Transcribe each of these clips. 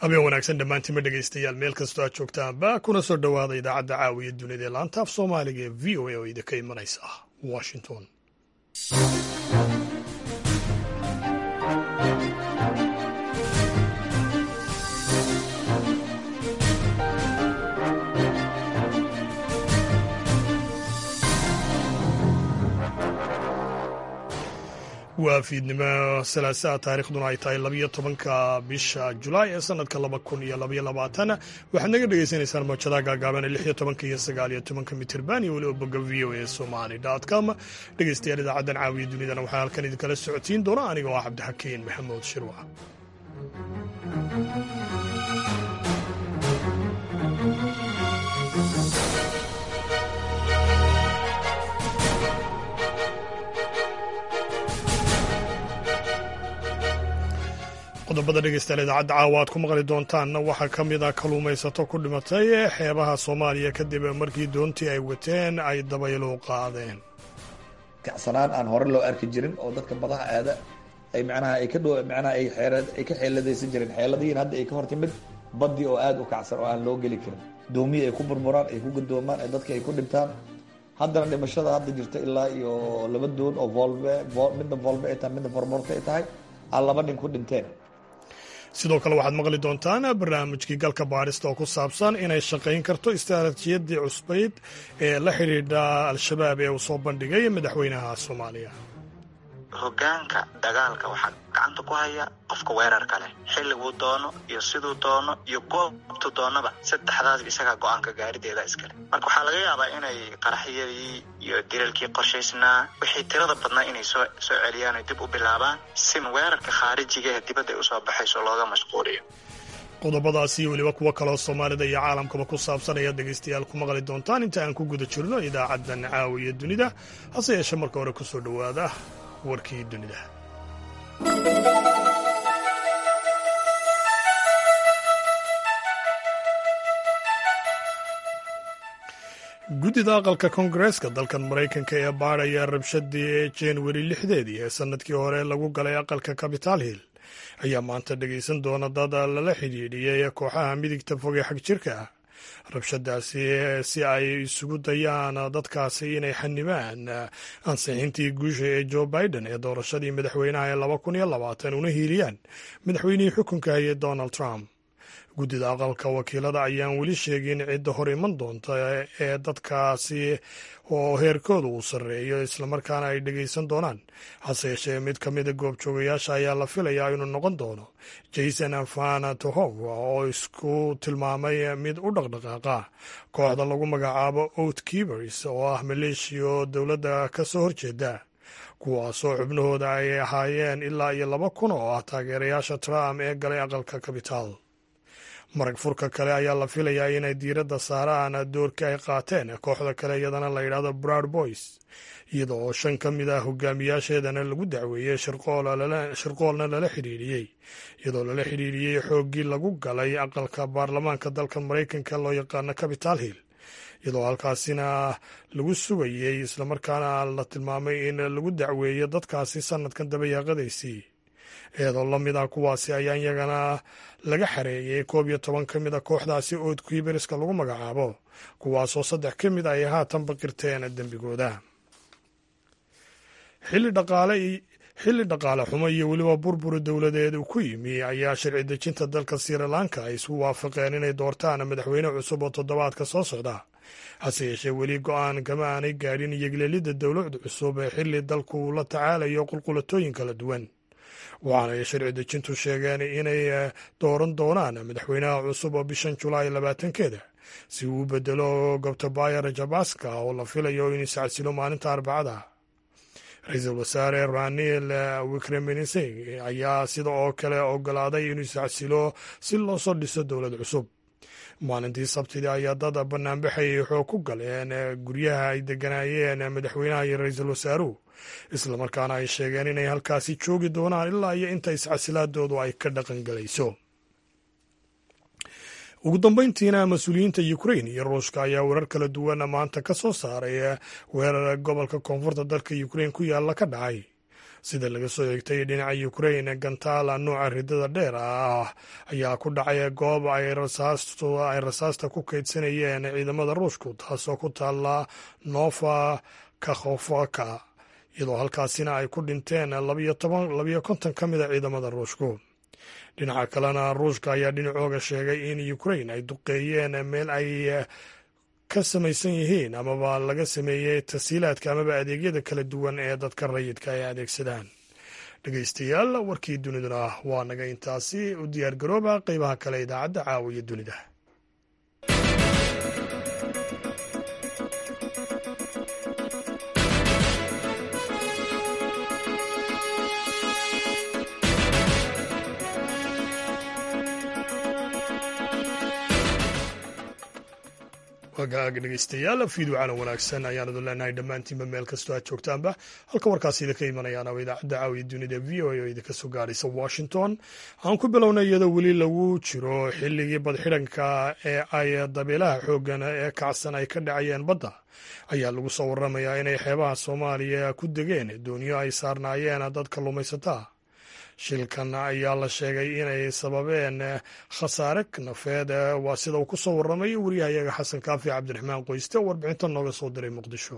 habeen wanaagsan dhammaantiinma dhegaystayaal meel kastoo aad joogtaanba kuna soo dhowaada idaacadda caawiya dunida ee laanta af soomaaliga ee v o a oo idinka imanaysa washington waa fiidnimo salaasaa taarikhduna ay tahay labiyo tobanka bisha julaay ee sanadka laba kun iyo labaiyo labaatan waxaad naga dhagaysanaysaan mawjadaha gaagaaban ee lix iyo tobanka iyo sagaal iyo tobanka mitirban iyo weliba bogga v o a somali com dhegaystayaal idaacaddan caawiya dunidana waxaa halkan idinkala socotiin doona aniga oo ah cabdixakiin maxamuud shirwac qodobada dhegeystayaal idaacadda caawa aad ku maqli doontaanna waxaa ka mid ah kalluumaysato ku dhimatay xeebaha soomaaliya kadib markii doontii ay wateen ay dabaylu qaadeen kacsanaan aan hore loo arki jirin oo dadka badaha aada ay macnaha ay ka dho macnaha ay xeerad ay ka xeeladaysan jireen xeeladihiin hadda ay ka hor timid badii oo aada u kacsan oo aan loo geli karin doomiyi ay ku burburaan ay ku gadoomaan ee dadka ay ku dhintaan haddana dhimashada hadda jirta ilaa iyo laba doon oo volve midna volve ay tahay midna vormorte ay tahay aan laba nin ku dhinteen sidoo kale waxaad maqli doontaan barnaamijkii galka baadhista oo ku saabsan inay shaqayn karto istaraatiijiyadii cusbayd ee la xidhiidha al-shabaab ee uu soo bandhigay madaxweynaha soomaaliya hoggaanka dagaalka waxaa gacanta ku haya qofka weerarka leh xilliguu doono iyo siduu doono iyo goobtu doonaba saddexdaas isagaa go-aanka gaarideeda iskale marka waxaa laga yaabaa inay qaraxyadii iyo dilalkii qorshaysnaa wixii tirada badnaa inay soo soo celiyaan oy dib u bilaabaan si weerarka khaarijiga ee dibadda ay usoo baxayso looga mashquuliyo qodobadaasi iyo weliba kuwo kaloo soomaalida iyo caalamkaba ku saabsan ayaad dhegaystayaal ku maqli doontaan inta aan ku guda jirno idaacaddan caawiya dunida hase yeeshee marka hore ku soo dhowaada warkii dunida guddida aqalka koongareeska dalkan maraykanka ee baadhaya rabshadii januari lixdeedii ee sannadkii hore lagu galay aqalka capital hill ayaa maanta dhegaysan doona dad lala xidhiidhiyey kooxaha midigta fogee xag jirka ah rabshadaasi si ay isugu dayaan dadkaasi inay xanibaan ansixintii guusha ee joe biden ee doorashadii madaxweynaha ee laba kun iyo labaatan una hiiliyaan madaxweynihii xukunka hayay donald trump guddida aqalka wakiilada ayaan weli sheegin cidda hor iman doonta ee dadkaasi oo heerkooda uu sarreeyo islamarkaana ay dhegaysan doonaan hase yeeshee mid ka mida goobjoogayaasha ayaa la filayaa inuu noqon doono jason fanatohov oo isku tilmaamay mid u dhaqdhaqaaqa kooxda lagu magacaabo out kibers oo ah maleeshiya dowladda ka soo horjeeda kuwaasoo xubnahooda ay ahaayeen ilaa iyo laba kun oo ah taageerayaasha trump ee galay aqalka kabitaal marag furka kale ayaa la filayaa inay diiradda saaraan doorkii ay qaateen kooxda kale iyadana la yidhaahdo broud boys iyada oo shan ka mid ah hogaamiyaasheedana lagu dacweeyey shirqoolna lala xidhiidhiyey iyadoo lala xidhiidhiyey xooggii lagu galay aqalka baarlamaanka dalka maraykanka loo yaqaano capital hill iyadoo halkaasina lagu sugayey islamarkaana la tilmaamay in lagu dacweeyo dadkaasi sanadkan dabayaaqadaysii iyadoo la mid ah kuwaasi ayaa iyagana laga xareeyey koob iyo toban ka mid a kooxdaasi ood kiiberiska lagu magacaabo kuwaasoo saddex ka mid ay haatan baqirteen dembigooda xilli dhaqaale xilli dhaqaale xumo iyo weliba burbur dowladeed ku yimi ayaa sharci dejinta dalka sri lanka ay isu waafaqeen inay doortaan madaxweyne cusub oo toddobaadka soo socda hase yeeshee weli go-aan kama aanay gaadhin iyoglelidda dowlad cusub ee xilli dalku la tacaalayo qulqulatooyin kala duwan waxaanay sharci dejintu sheegeen inay dooran doonaan madaxweynaha cusub oo bishan julaay labaatankeeda si uu u bedelo gobtabaya rajabaska oo la filayo in iscasilo maalinta arbacada ra-iisul wasaare ranil wikremenising ayaa sida oo kale ogolaaday inuu iscasilo si loo soo dhiso dowlad cusub maalintii sabtidii ayaa dad banaanbaxayay xoog ku galeen guryaha ay deganaayeen madaxweynaha iyo ra-iisul wasaaruhu islamarkaana ay sheegeen inay halkaasi joogi doonaan ilaa iyo inta iscasilaadoodu ay ka dhaqan galayso ugu dambeyntiina mas-uuliyiinta ukrain iyo ruushka ayaa warar kala duwan maanta ka soo saaray weerar gobolka koonfurta dalka ukrain ku yaalla ka dhacay sida laga soo eegtay dhinaca ukrain gantaala nuuca ridada dheer ah ayaa ku dhacay goob ay rasaasta ku kaydsanayeen ciidamada ruushku taasoo ku taala nova kakhofaka iyadoo halkaasina ay ku dhinteen labayo konton ka mida ciidamada ruushku dhinaca kalena ruushka ayaa dhinacooga sheegay in ukrain ay duqeeyeen meel ay ka samaysan yihiin amaba laga sameeyey tasiilaadka amaba adeegyada kala duwan ee dadka rayidka ay adeegsadaan dhegeystayaal warkii duniduna waa naga intaasi u diyaar garooba qeybaha kale idaacadda caawiya dunida wagaag dhegeystayaal fiidwacana wanaagsan ayaan idin leenahay dhammaantiinba meel kastoo aad joogtaanba halka warkaasi idinka imanayaan waa idaacadda caawiya dunida v o a oo idinka soo gaaraysa washington aan ku bilownay iyadoo weli lagu jiro xilligii badxidhanka ee ay dabeelaha xooggan ee kacsan ay ka dhacayeen badda ayaa lagu soo waramayaa inay xeebaha soomaaliya ku degeen dooniyo ay saarnaayeen dad kalluumaysataa shilkan ayaa la sheegay inay sababeen khasaare nafeed waa sida uu ku soo warramay wariyahayaga xasan kaafi cabdiraxmaan qoyste oo warbixinta nooga soo diray muqdisho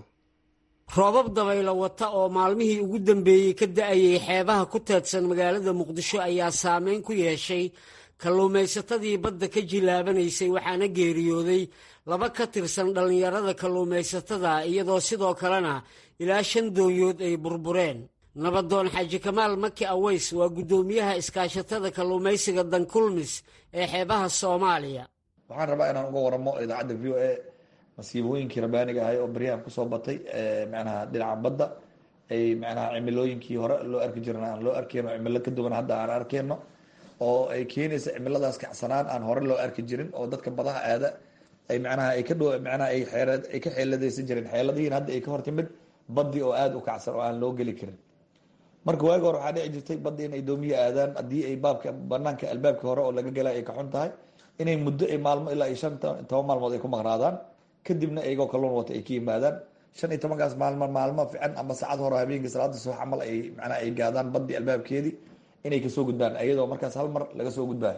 roobab dabaylo wata oo maalmihii ugu dambeeyey ka da'ayay xeebaha ku teedsan magaalada muqdisho ayaa saameyn ku yeeshay kalluumaysatadii badda ka jilaabanaysay waxaana geeriyooday laba ka tirsan dhallinyarada kalluumaysatada iyadoo sidoo kalena ilaa shan doonyood ay burbureen nabadoon xaaji kamaal maki aweys waa guddoomiyaha iskaashatada kalluumaysiga dankulmis ee xeebaha soomaaliya waxaan rabaa inaan uga waramo idaacadda v o a masiibooyinkii rabaaniga ahay oo baryahan kusoo batay manaha dhinaca badda ay manaha cimilooyinkii hore loo arki jirna aan loo arkeyno cimilo ka duwan hadda aan arkeyno oo ay keenaysa cimiladaas kacsanaan aan hore loo arki jirin oo dadka badaha aada ay manaha ay ka dho manaha ay xeereed ay ka xeeladaysan jireen xeeladihiin hadda ay ka hortimid baddi oo aada u kacsan oo aan loo geli karin marka waagi hore waxaa dhici jirtay badda in ay doomiye aadaan haddii ay baabka banaanka albaabka hore oo laga gala ay ka xun tahay inay muddo ay maalmo ilaa iyo shan toban maalmood ay ku maqnaadaan kadibna iyagoo kalluun wata ay ka yimaadaan shan iyo tobankaas maalmo maalmo fiican ama saacad hore habeenkii salaada subax camal ay macnaha ay gaadaan baddii albaabkeedii inay kasoo gudbaan iyadoo markaas hal mar laga soo gudbaayo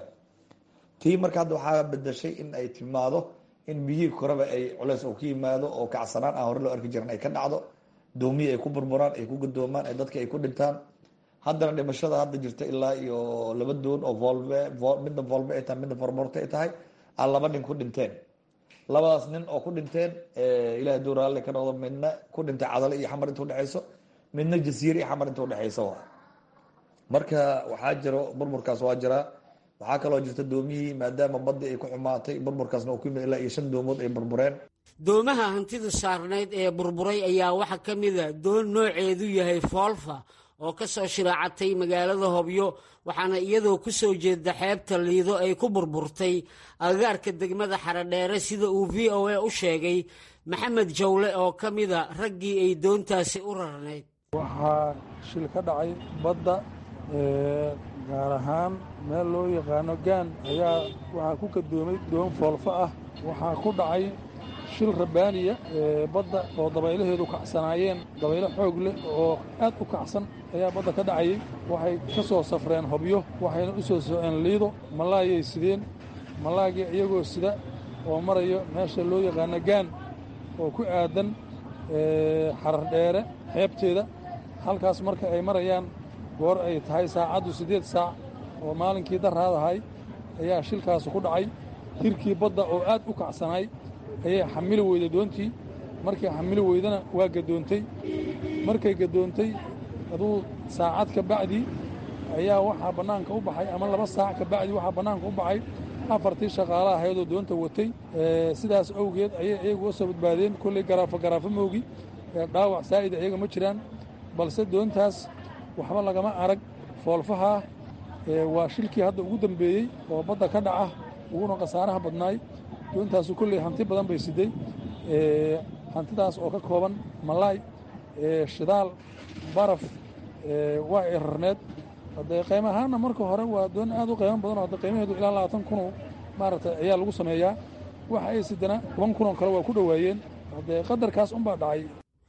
tii marka hadda waxaa bedashay in ay timaado in biyihii koreba ay culeys oo ka yimaado oo kacsanaan aan hore loo arki jiran ay ka dhacdo doomiye ay ku burburaan ay ku gadoomaan ay dadka ay ku dhintaan haddana dhimashada hadda jirta ilaa iyo laba doon oo volve midna volve ay tahay midna forborte ay tahay aan laba nin ku dhinteen labadaas nin oo ku dhinteen ilahay duu raalle ka noqdo midna ku dhintay cadale iyo xamar inta udhexeyso midna jasiire iyo xamar inta udhexeysa wa marka waxaa jiro burburkaas waa jiraa waxaa kaloo jirta doomihii maadaama badii ay ku xumaatay burburkaasna uu ku yimid ilaa iyo shan doomood ay burbureen doomaha hantida saarnayd ee burburay ayaa waxaa ka mida doon nooceedu yahay foolfa oo ka soo shiraacatay magaalada hobyo waxaana iyadoo ku soo jeeda xeebta liido ay ku burburtay agaarka degmada xaradheere sida uu v o a u sheegay maxamed jawle oo ka mida raggii ay doontaasi u rarnayd waxaa shil ka dhacay badda gaar ahaan meel loo yaqaano gaan ayaa waxaa ku kadoomay doon foolfa ah waxaa ku dhacay shil rabbaaniya badda oo dabaylaheedu kacsanaayeen dabaylo xoog leh oo aad u kacsan ayaa badda ka dhacayay waxay ka soo safreen hobyo waxayna u soo soceen liido malaayay sideen malaagii iyagoo sida oo marayo meesha loo yaqaano gaan oo ku aadan xarar dheere xeebteeda halkaas marka ay marayaan goor ay tahay saacaddu siddeed saac oo maalinkii daraadahay ayaa shilkaasi ku dhacay hirkii badda oo aad u kacsanaay ayay xamili weyday doontii markay xamili weydana waa gadoontay markay gadoontay aduu saacad ka bacdii ayaa waxaa bannaanka u baxay ama laba saac ka bacdii waxaa bannaanka u baxay afartii shaqaala ahaydoo doonta watay sidaas awgeed ayay iyagu u soo badbaadeen kolley garaafo garaafo moogi dhaawac saa'ida iyaga ma jiraan balse doontaas waxba lagama arag foolfahaa waa shilkii hadda ugu dambeeyey oo badda ka dhaca uguna khasaaraha badnaay doontaasu kolley hanti badan bay siday hantidaas oo ka kooban malaay shidaal baraf waa ay rarneed haddee qaymo ahaanna marka hore waa doon aad u qaymo badan oo hadda qiimaheedu ilaa labaatan kunoo maaragtay ayaa lagu sameeyaa waxa ay sidana toban kunoo kale waa ku dhowaayeen haddee qadarkaas unbaa dhacay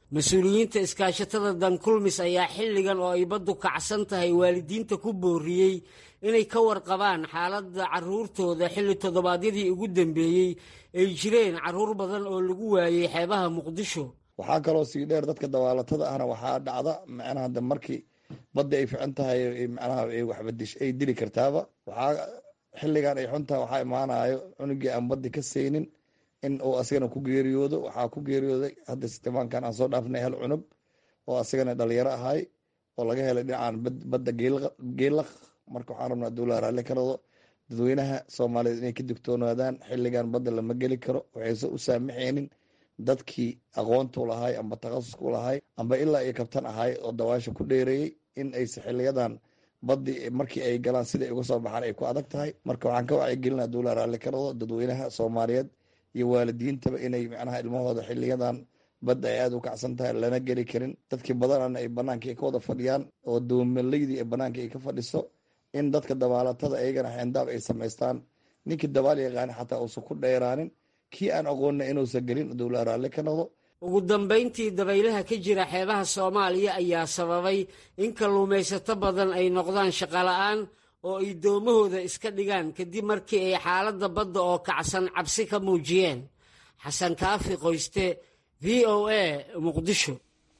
mas-uuliyiinta iskaashatada dankulmis ayaa xilligan oo ay baddu kacsan tahay waalidiinta ku booriyey inay ka warqabaan xaaladda carruurtooda xilli toddobaadyadii ugu dambeeyey ay jireen carruur badan oo lagu waayey xeebaha muqdisho waxaa kaloo sii dheer dadka dabaalatada ahna waxaa dhacda macnaha de markii badda ay fican tahay macnaha waxbadish ay dili kartaaba waxaa xilligan ay xuntaha waxaa imaanayo cunugii aan baddi ka saynin in uu asagana ku geeriyoodo waxaa ku geeriyooday hadda sitimaankan aan soo dhaafnay hal cunug oo asagana dhalinyaro ahay oo laga helay dhinacan badda geelaq marka waxaan rabnaa dowlaha raalli ka noqdo dadweynaha soomaaliyeed inay ka digtoonaadaan xilligan badda lama geli karo waxayse u saamaxaynin dadkii aqoontu lahay amba takhasusku lahay amba ilaa iyo kabtan ahay oo dawaasha ku dheereeyey in ayse xiliyadan baddi markii ay galaan siday uga soo baxaan ay ku adag tahay marka waxaan ka wacyigelinaa dowlaha raalli ka noqdo dadweynaha soomaaliyeed iyo waalidiintaba inay macnaha ilmahooda xiliyadan badda ay aada u kacsan tahay lana geli karin dadkii badanana ay banaanka ka wada fadhiyaan oo doomalaydi banaanka ay ka fadhiso in dadka dabaalatada iyagana xeendaab ay samaystaan ninkii dabaal yaqaani xataa uusan ku dheeraanin kii aan aqoonna inuusan gelin dowlaha raalli ka noqdo ugu dambayntii dabaylaha ka jira xeebaha soomaaliya ayaa sababay in kalluumaysato badan ay noqdaan shaqola'aan oo ay doomahooda iska dhigaan kadib markii ay xaaladda badda oo kacsan cabsi ka muujiyeen xasan kaafi qoyste v o a muqdisho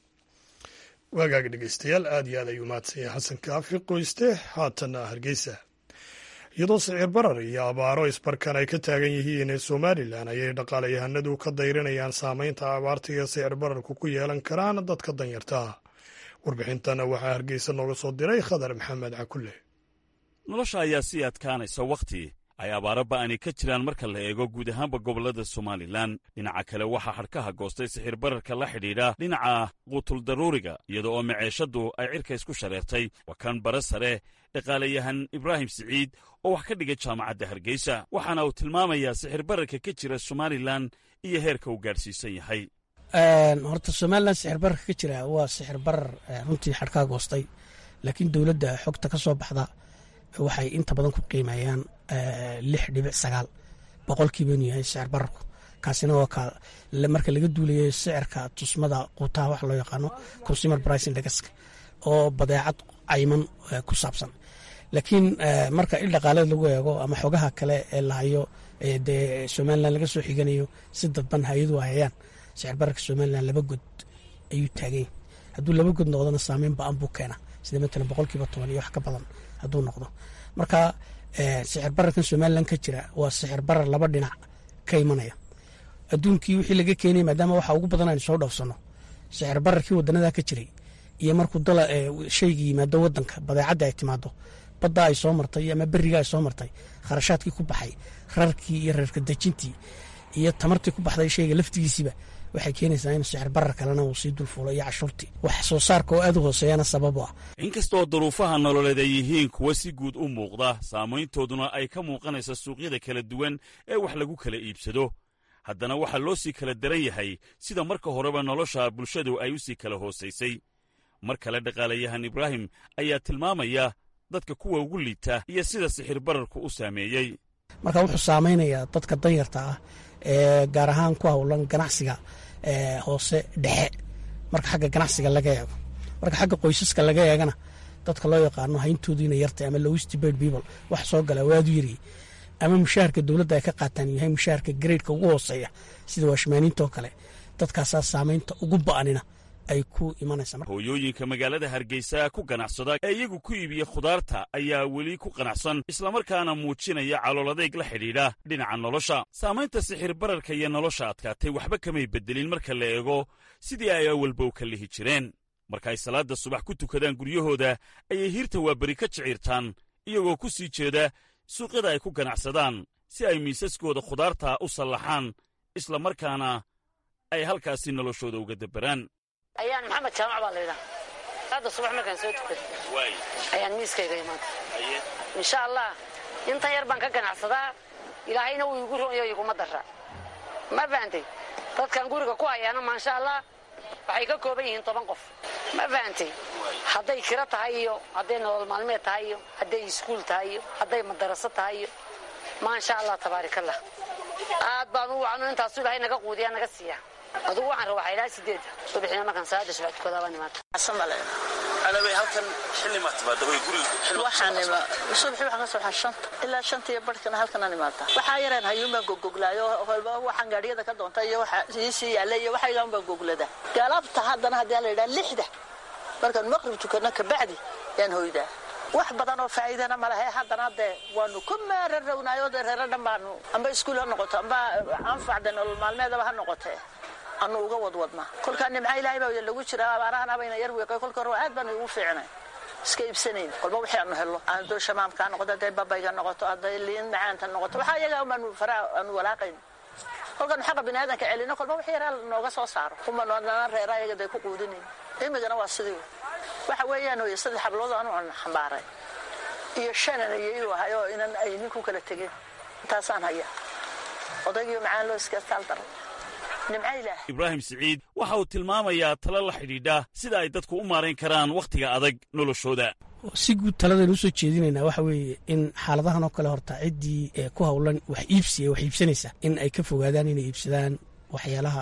waagaag dhegeystayaal aad iyo aad ayuu mahadsan yahay xasan kaafi qoyste haatana hargeysa iyadoo sicir barar iyo abaaro isbarkan ay ka taagan yihiin somalilan ayay dhaqaalayahanadu ka dayrinayaan saameynta abaarta iyo sicir bararku ku yeelan karaan dadka danyarta warbixintana waxaa hargeysa nooga soo diray khadar maxamed cakulle nolosha ayaa sii adkaanaysa wakhti ay abaaro ba'ani ka jiraan marka la eego guud ahaanba gobollada somalilan dhinaca kale waxaa xadhkaha goostay sixir bararka la xidhiidha dhinaca quutuldaruuriga iyada oo maceeshaddu ay cirka isku shareertay waa kan bare sare dhaqaalayahan ibraahim siciid oo wax ka dhigay jaamacadda hargeysa waxaana uu tilmaamayaa sixir bararka ka jira somalilan iyo heerka uu gaadhsiisan yahay horta somalilan sixir bararka ka jira waa sixir barar runtii xadhkaha goostay laakiin dowladda xogta ka soo baxda waxay inta badan ku qiimeeyaan lix dhibic sagaal boqolkiiba inuu yahay sicir bararku kaasina waa ka marka laga duulayo sicirka tusmada quutaha wax loo yaqaano consumer price indexka oo badeecad cayman ku saabsan laakiin marka il dhaqaaleed lagu eego ama xogaha kale ee lahayo dee somalilan laga soo xiganayo si dadban hay-adu hayayaan sicir bararka somalilan laba god ayuu taaganya hadduu laba god noqdona saameyn ba-an buu keena sida matalan boqolkiiba toban iyo wax ka badan hadduu noqdo marka sicir bararkan somalilan ka jira waa sicir barar laba dhinac ka imanaya adduunkii wixii laga keenaya maadaama waxa ugu badan aynu soo dhoofsano sicir bararkii wadanada ka jiray iyo markuu dala shayga yimaado wadanka badeecadda ay timaado badda ay soo martay ama beriga ay soo martay kharashaadkii ku baxay rarkii iyo reerka dejintii iyo tamartii ku baxday shayga laftigiisiiba waxay keenaysaa in sicir barar kalena uu sii dulfuulo iyo cashuurtii wax soo saarka oo aad u hooseeyana sabab u ah inkastoo duruufaha nololeed ay yihiin kuwa si guud u muuqda saamayntooduna ay ka muuqanaysa suuqyada kala duwan ee wax lagu kala iibsado haddana waxaa loo sii kala daran yahay sida marka horeba nolosha bulshadu ay u sii kala hoosaysay mar kale dhaqaalayahan ibraahim ayaa tilmaamaya dadka kuwa ugu liita iyo sida sixir bararku u saameeyey marka wuxuu saamaynayaa dadka danyarta ah ee gaar ahaan ku howlan ganacsiga hoose dhexe marka xagga ganacsiga laga eego marka xagga qoysaska laga eegana dadka loo yaqaano hayntoodiina yartay ama lowest paid people wax soo gala waadu yari ama mushaharka dowladda ay ka qaataan yahay mushaharka gareydka ugu hooseeya sida waashmaaniinta oo kale dadkaasaa saamaynta ugu ba'anina ay ku imanaysaa hooyooyinka magaalada hargeysa ku ganacsada ee iyagu ku iibiya khudaarta ayaa weli ku qanacsan islamarkaana muujinaya calooladeeg la xidhiidha dhinaca nolosha saamaynta sixir bararka iyo nolosha adkaatay waxba kamay beddelin marka la eego sidii ay awalba u ka lihi jireen marka ay salaadda subax ku tukadaan guryahooda ayay hiirta waaberi ka jiciirtaan iyagoo ku sii jeeda suuqyada ay ku ganacsadaan si ay miisaskooda khudaarta u sallaxaan islamarkaana ay halkaasi noloshooda uga dabberaan ayaan maxamed jaamac baa laydhaha hadda subax markaan soo tukada ayaan miiskayga imaanta insha allah intan yar baan ka ganacsadaa ilaahayna wuu igu roonyo iguma dara ma fahantay dadkan guriga ku hayaana maasha allah waxay ka kooban yihiin toban qof ma fahantay hadday kiro tahay iyo hadday nolol maalmeed tahay iyo hadday iskuul tahay iyo hadday madaraso tahay iyo maasha allah tabaarikallah aad baan u wacno intaasu ilahay naga quudiyaa naga siiya adugu waxaan rabaa waxaa ilaa sideedda subaxina markaan salaada subax tukadaa baan imaata asamale anabay halkan xilli ma timaada way guriga waxaan ima subaxi waxaan ka soo baxaa shanta ilaa shanta iyo barhkana halkanaan imaataa waxaa yareen hayuun baan gogoglaayo walba waxaan gaadhiyada ka doonta iyo waxa iisii yaalla iyo waxa ilaan baan goglada galabta haddana haddii la yidhaha lixda markaan maqrib tukano kabacdi yaan hoydaa wax badan oo faa'iidana ma lahe haddana dee waanu ku maararownaayoo dee reero dhan baanu amba iskuul ha noqoto amba anfacda nolol maalmeedaba ha noqotee anu uga wadwadnaa kolkaa nimca ilaahay baa lagu jiraa abaarahan abayna yar wiiqay kolka hore aad baanu ugu fiicnay iska iibsanayn kolba wixii aanu hello hadday shamaamkaa noqoto hadday babayga noqoto hadday liin macaanta noqoto waxaa iyaga baanu faraa aanu walaaqayn kolkaanu xaqa biniaadanka celino kolba wixii yaraa nooga soo saaro kumanana reera iyaga day ku quudinayn imigana waa sidii waxa weeyaan oye saddex hablood anu aan xambaaray iyo shanan iyo ahay oo inan ay ninku kala tegeen intaasaan haya odaygiyo macaan loo iskastaal daray nimca ilaah ibraahim siciid waxa uu tilmaamayaa talo la xidhiidha sida ay dadku u maarayn karaan wakhtiga adag noloshooda si guud taladaynu usoo jeedinaynaa waxa weeye in xaaladahan oo kale horta ciddii ku howlan wax iibsiya wax iibsanaysa in ay ka fogaadaan inay iibsadaan waxyaalaha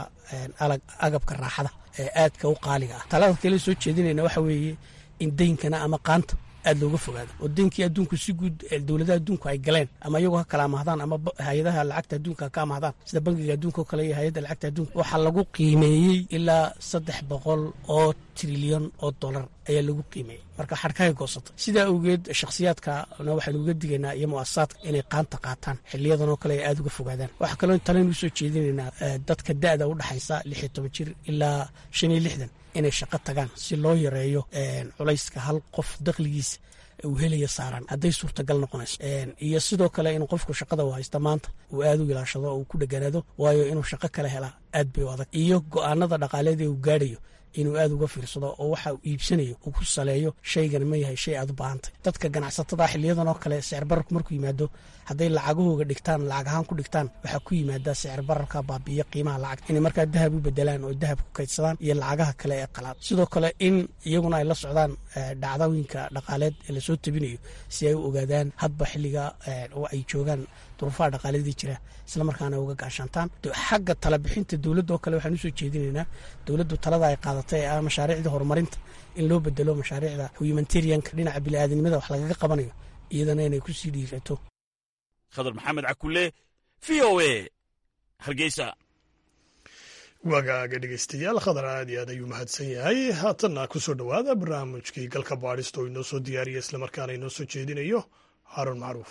agabka raaxada ee aadka u qaaliga ah talada kale soo jeedinayna waxa weeye in daynkana ama qaanta aad looga fogaado oo daynkii adduunku si guud dowladaha adduunku ay galeen ama iyagoo ha kala amahdaan ama hay-adaha lacagta adduunka ha ka amahdaan sida bangiga adduunka oo kale iyo hay-adda lacagta adduunka waxaa lagu qiimeeyey ilaa saddex boqol oo trilyan oo dollar ayaa lagu qiimeeyey marka xadhkahay goosatay sidaa awgeed shakhsiyaadkana waxaynu uga digaynaa iyo mu'asasaadka inay qaanta qaataan xiliyadan oo kale ay aada uga fogaadaan waxaa kaloo talaynu usoo jeedinaynaa dadka da'da u dhaxaysa lix iyo toban jir ilaa shan iyo lixdan inay shaqo tagaan si loo yareeyo culayska hal qof dakhligiisa uu helaya saaran hadday suurtagal noqonayso iyo sidoo kale in qofku shaqada u haysta maanta uu aada u ilaashado oo uu ku dheganaado waayo inuu shaqo kale helaa aad bay u adag iyo go'aanada dhaqaaleed ee uu gaadhayo inuu aada uga fiirsado oo waxa uu iibsanayo uu ku saleeyo shaygan ma yahay shay aad u baahantay dadka ganacsatada xiliyadan oo kale sicir bararku markuu yimaado hadday lacagahooga dhigtaan lacag ahaan ku dhigtaan waxaa ku yimaada sicir bararka baabiiya qiimaha lacag inay markaa dahab u bedelaan oo dahab ku kaydsadaan iyo lacagaha kale ee qalaad sidoo kale in iyaguna ay la socdaan dhacdooyinka dhaqaaleed ee lasoo tabinayo si ay u ogaadaan hadba xilliga oo ay joogaan duruufaha dhaqaaladii jira islamarkaana uga gaashaantaan xagga talabixinta dowladda oo kale waxaan usoo jeedinaynaa dowladdu talada ay qaadatay ee ah mashaariicda horumarinta in loo bedelo mashaariicda humanitarianka dhinaca bini'aadanimada wax lagaga qabanayo iyadana inay ku sii dhiirato khadar maxamed cakulle v o e hargeysa wagaaga dhegeystayaal khadar aad iyo aad ayuu mahadsan yahay haatanna ku soo dhowaada barnaamijkii galka baadhista oo inoo soo diyaariya islamarkaana inoo soo jeedinayo haarun macruuf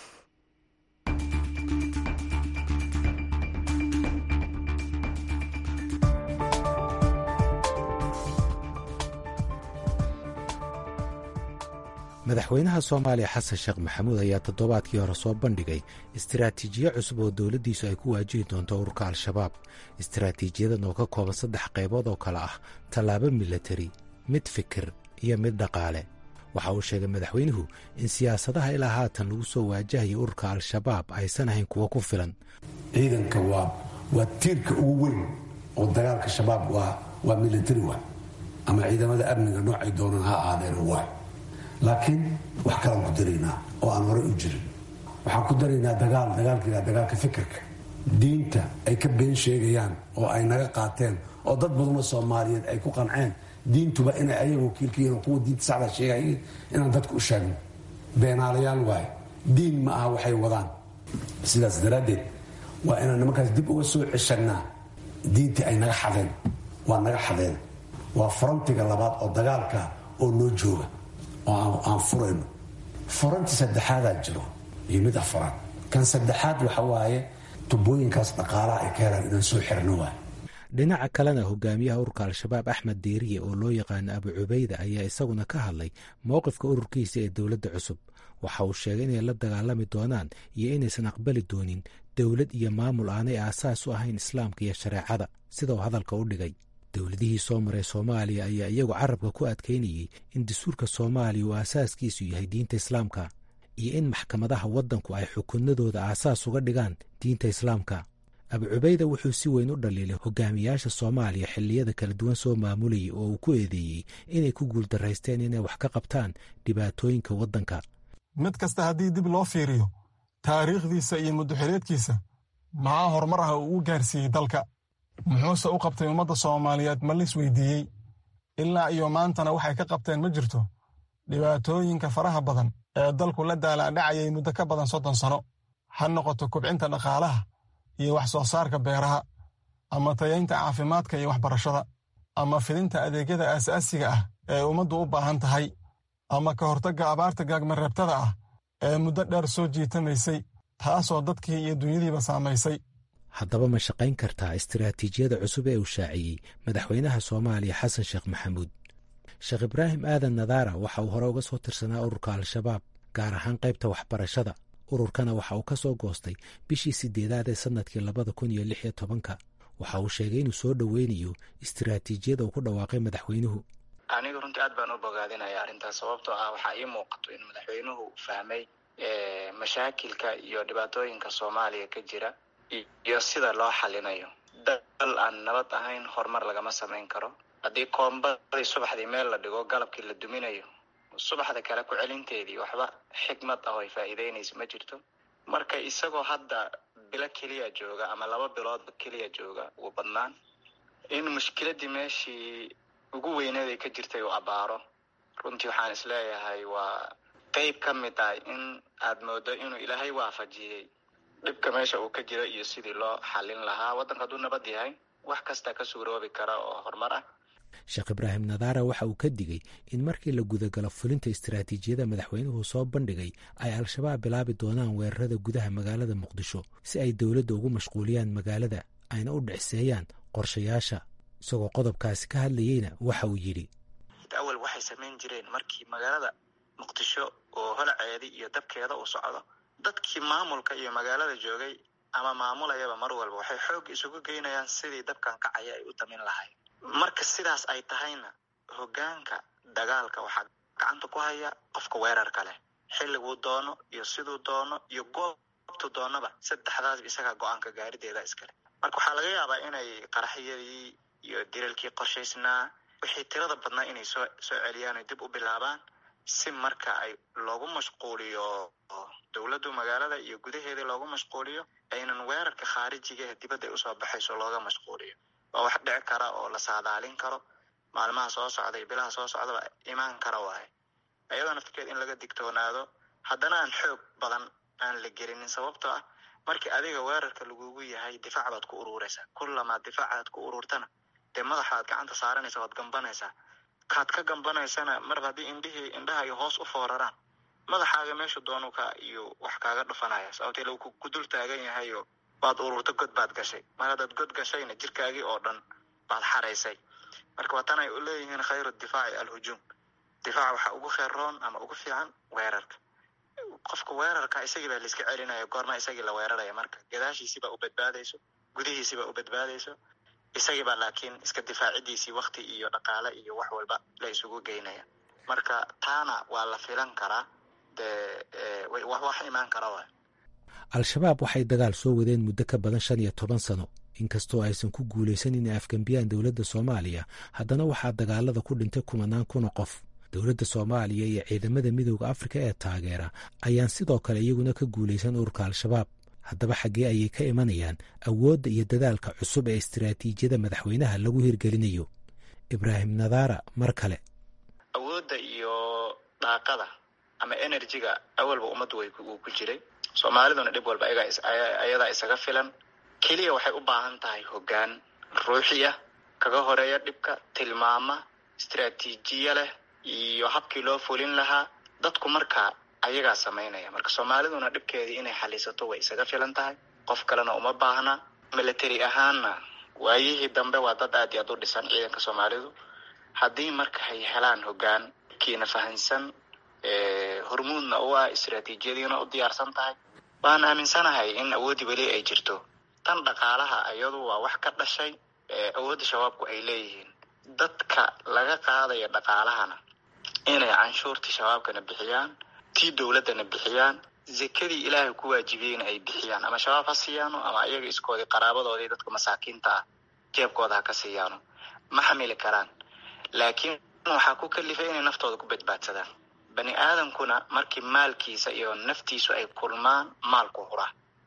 madaxweynaha soomaaliya xasan sheekh maxamuud ayaa toddobaadkii hore soo bandhigay istiraatiijiyo cusub oo dowladdiisu ay ku waajihi doonto ururka al-shabaab istiraatiijiyadan oo ka kooban saddex qaybood oo kale ah tallaabo milatari mid fikir iyo mid dhaqaale waxa uu sheegay madaxweynuhu in siyaasadaha ilaa haatan lagu soo waajahaya ururka al-shabaab aysan ahayn kuwo ku filan ciidanka waa waa tiirka ugu weyn oo dagaalka shabaab waa milatari wa ama ciidamada amniga noocay doonaan ha ahaadeen waa laakiin wax kalaan ku daraynaa oo aan horey u jirin waxaan ku daraynaa dagaal dagaalkiila dagaalka fikirka diinta ay ka been sheegayaan oo ay naga qaateen oo dad badanoo soomaaliyeed ay ku qanceen diintuba inay ayaga wakiilkayihin oo kuwa diinta sacda sheegayiin inaan dadka u sheegno beenaalayaal waaye diin ma aha waxay wadaan sidaas daraaddeed waa inaan nimankaas dib uga soo ceshanaa diintii ay naga xadeen waa naga xadeen waa farantiga labaad oo dagaalka oo noo jooga oo aan furayno furanti saddexaadaa jiro iyo mid afaraad kan saddexaad waxa waaye tubooyinkaas dhaqaalaha ay ka helaan inaan soo xirno waay dhinaca kalena hogaamiyaha ururka al-shabaab axmed deeriye oo loo yaqaano abu cubayda ayaa isaguna ka hadlay mowqifka ururkiisa ee dowladda cusub waxa uu sheegay inay la dagaalami doonaan iyo inaysan aqbali doonin dowlad iyo maamul aanay aasaas u ahayn islaamka iyo shareecada sida uu hadalka u dhigay dowladihii soo maray soomaaliya ayaa iyagu carabka ku adkaynayey in dastuurka soomaaliya uu aasaaskiisu yahay diinta islaamka iyo in maxkamadaha waddanku ay xukunadooda aasaas uga dhigaan diinta islaamka abu cubayda wuxuu si weyn u dhaliilay hogaamiyaasha soomaaliya xilliyada kala duwan soo maamulayay oo uu ku eedeeyey inay ku guuldaraysteen inay wax ka qabtaan dhibaatooyinka waddanka mid kasta haddii dib loo fiiriyo taariikhdiisa iyo muddoxileedkiisa maxaa horumar ah uu u gaarsiiyey dalka muxuuse u qabtay ummadda soomaaliyeed ma lis weydiiyey ilaa iyo maantana waxay ka qabteen ma jirto dhibaatooyinka faraha badan ee dalku la daalaadhacayay muddo ka badan soddon sano ha noqoto kubcinta dhaqaalaha iyo wax soo saarka beeraha ama tayaynta caafimaadka iyo waxbarashada ama fidinta adeegyada aasaasiga ah ee ummaddu u baahan tahay ama ka hortagga abaarta gaagmareebtada ah ee muddo dheer soo jiitamaysay taasoo dadkii iyo dunyadiiba saamaysay haddaba ma shaqayn kartaa istiraatiijiyada cusub ee uu shaaciyey madaxweynaha soomaaliya xasan sheekh maxamuud sheekh ibraahim aadan nadaara waxa uu hore uga soo tirsanaa ururka al-shabaab gaar ahaan qaybta waxbarashada ururkana waxa uu ka soo goostay bishii siddeedaad ee sannadkii labada kun iyo lix iyo tobanka waxa uu sheegay inuu soo dhoweynayo istiraatiijiyada uu ku dhawaaqay madaxweynuhu aniga runtii aad baan u bogaadinaya arrintaas sababtoo ah waxaa ii muuqato in madaxweynuhu fahmay mashaakilka iyo dhibaatooyinka soomaaliya ka jira iyo sida loo xalinayo dal aan nabad ahayn horumar lagama samayn karo haddii koombadii subaxdii meel la dhigo galabkii la duminayo subaxda kale ku celinteedii waxba xikmad ah oo ay faa'iideynaysa ma jirto marka isagoo hadda bilo keliya jooga ama laba biloodba keliya jooga ugu badnaan in mushkiladii meeshii ugu weyneed ay ka jirtay uu abaaro runtii waxaan isleeyahay waa qeyb ka mid ah in aad moodo inuu ilaahay waafajiyey dhibka meesha uu ka jiro iyo sidii loo xalin lahaa waddanka hadduu nabad yahay wax kasta ka suuroobi kara oo horumar ah sheekh ibraahim nadaara waxa uu ka digay in markii la gudagalo fulinta istiraatiijiyada madaxweynuhu soo bandhigay ay al-shabaab bilaabi doonaan weerarada gudaha magaalada muqdisho si ay dowladda ugu mashquuliyaan magaalada ayna u dhicseeyaan qorshayaasha isagoo qodobkaasi ka hadlayeyna waxa uu yidhi awal waxay samayn jireen markii magaalada muqdisho oo holaceedii iyo dabkeeda uu socdo dadkii maamulka iyo magaalada joogay ama maamulayaba mar walba waxay xoog isugu geynayaan sidii dabkan kacaya ay u damin lahayd marka sidaas ay tahayna hoggaanka dagaalka waxaa gacanta ku haya qofka weerarka leh xilliguu doono iyo siduu doono iyo goobtu doonaba saddexdaasba isagaa go-aanka gaarideeda iskale marka waxaa laga yaabaa inay qaraxyadii iyo dilalkii qorshaysnaa wixii tirada badnaa inay soo soo celiyaan oy dib u bilaabaan si marka ay loogu mashquuliyo dowladdu magaalada iyo gudaheeda loogu mashquuliyo aynan weerarka khaarijiga ee dibadda ay usoo baxayso looga mashquuliyo waa wax dhici kara oo la saadaalin karo maalmaha soo socda iyo bilaha soo socdaba imaan kara waaye ayadoo naftirkeed in laga digtoonaado haddana aan xoog badan aan la gelinin sababtoo ah markii adiga weerarka lagugu yahay difaac baad ku ururaysaa kullamaad difaacaad ku ururtana dee madaxaad gacanta saaranaysa waad gambanaysaa kaad ka gambanaysana marba haddii indhihii indhaha ay hoos u fooraraan madaxaaga meesha doonu ka iyo wax kaaga dhufanaya sababtee lagu ku dul taagan yahayo waad ururta god baad gashay mar haddaad god gashayna jirkaagii oo dhan baad xaraysay marka waa tan ay u leeyihiin khayru difaaci alhujuum difaac waxaa ugu kheyroon ama ugu fiican weerarka qofka weerarka isagii baa laiska celinaya goorma isagii la weeraraya marka gadaashiisiibaa u badbaadayso gudihiisiibaa u badbaadayso isagiibaa laakiin iska difaacidiisii wakti iyo dhaqaale iyo wax walba la isugu geynaya marka taana waa la filan karaa dee wax imaan kara waay al-shabaab waxay dagaal soo wadeen muddo ka badan shan iyo toban sano inkastoo aysan ku guulaysan inay afgembiyaan dowladda soomaaliya haddana waxaa dagaalada ku dhintay kumanaan kuna qof dowladda soomaaliya iyo ciidamada midooda afrika ee taageera ayaan sidoo kale iyaguna ka guulaysan ururka al-shabaab haddaba xaggee ayay ka imanayaan awoodda iyo dadaalka cusub ee istiraatiijiyada madaxweynaha lagu hirgelinayo ibraahim nadaara mar kale awoodda iyo daaqada ama enerjiga awalba ummaddu way uu ku jiray soomaaliduna dhib walba ayadaa isaga filan keliya waxay u baahan tahay hoggaan ruuxi ah kaga horeeya dhibka tilmaama istiraatiijiya leh iyo habkii loo fulin lahaa dadku marka ayagaa samaynaya marka soomaaliduna dhibkeedii inay xalisato way isaga filan tahay qof kalena uma baahna military ahaanna waayihii dambe waa dad aad iyo aad u dhisan ciidanka soomaalidu haddii marka ay helaan hoggaan kiina fahansan hormuudna u ah istiraatiijiyadiina u diyaarsan tahay waan aaminsanahay in awooddii weli ay jirto tan dhaqaalaha iyadu waa wax ka dhashay awoodda shabaabku ay leeyihiin dadka laga qaadaya dhaqaalahana inay canshuurtii shabaabkana bixiyaan tii dowladdana bixiyaan zekadii ilaahay ku waajibiyeyna ay bixiyaan ama shabaab ha siiyaano ama ayaga iskoodii qaraabadoodii dadka masaakiinta ah jeebkooda ha ka siiyaano ma xamili karaan laakiin waxaa ku kalifay inay naftooda ku badbaadsadaan bani aadamkuna markii maalkiisa iyo naftiisu ay kulmaan maalku huraa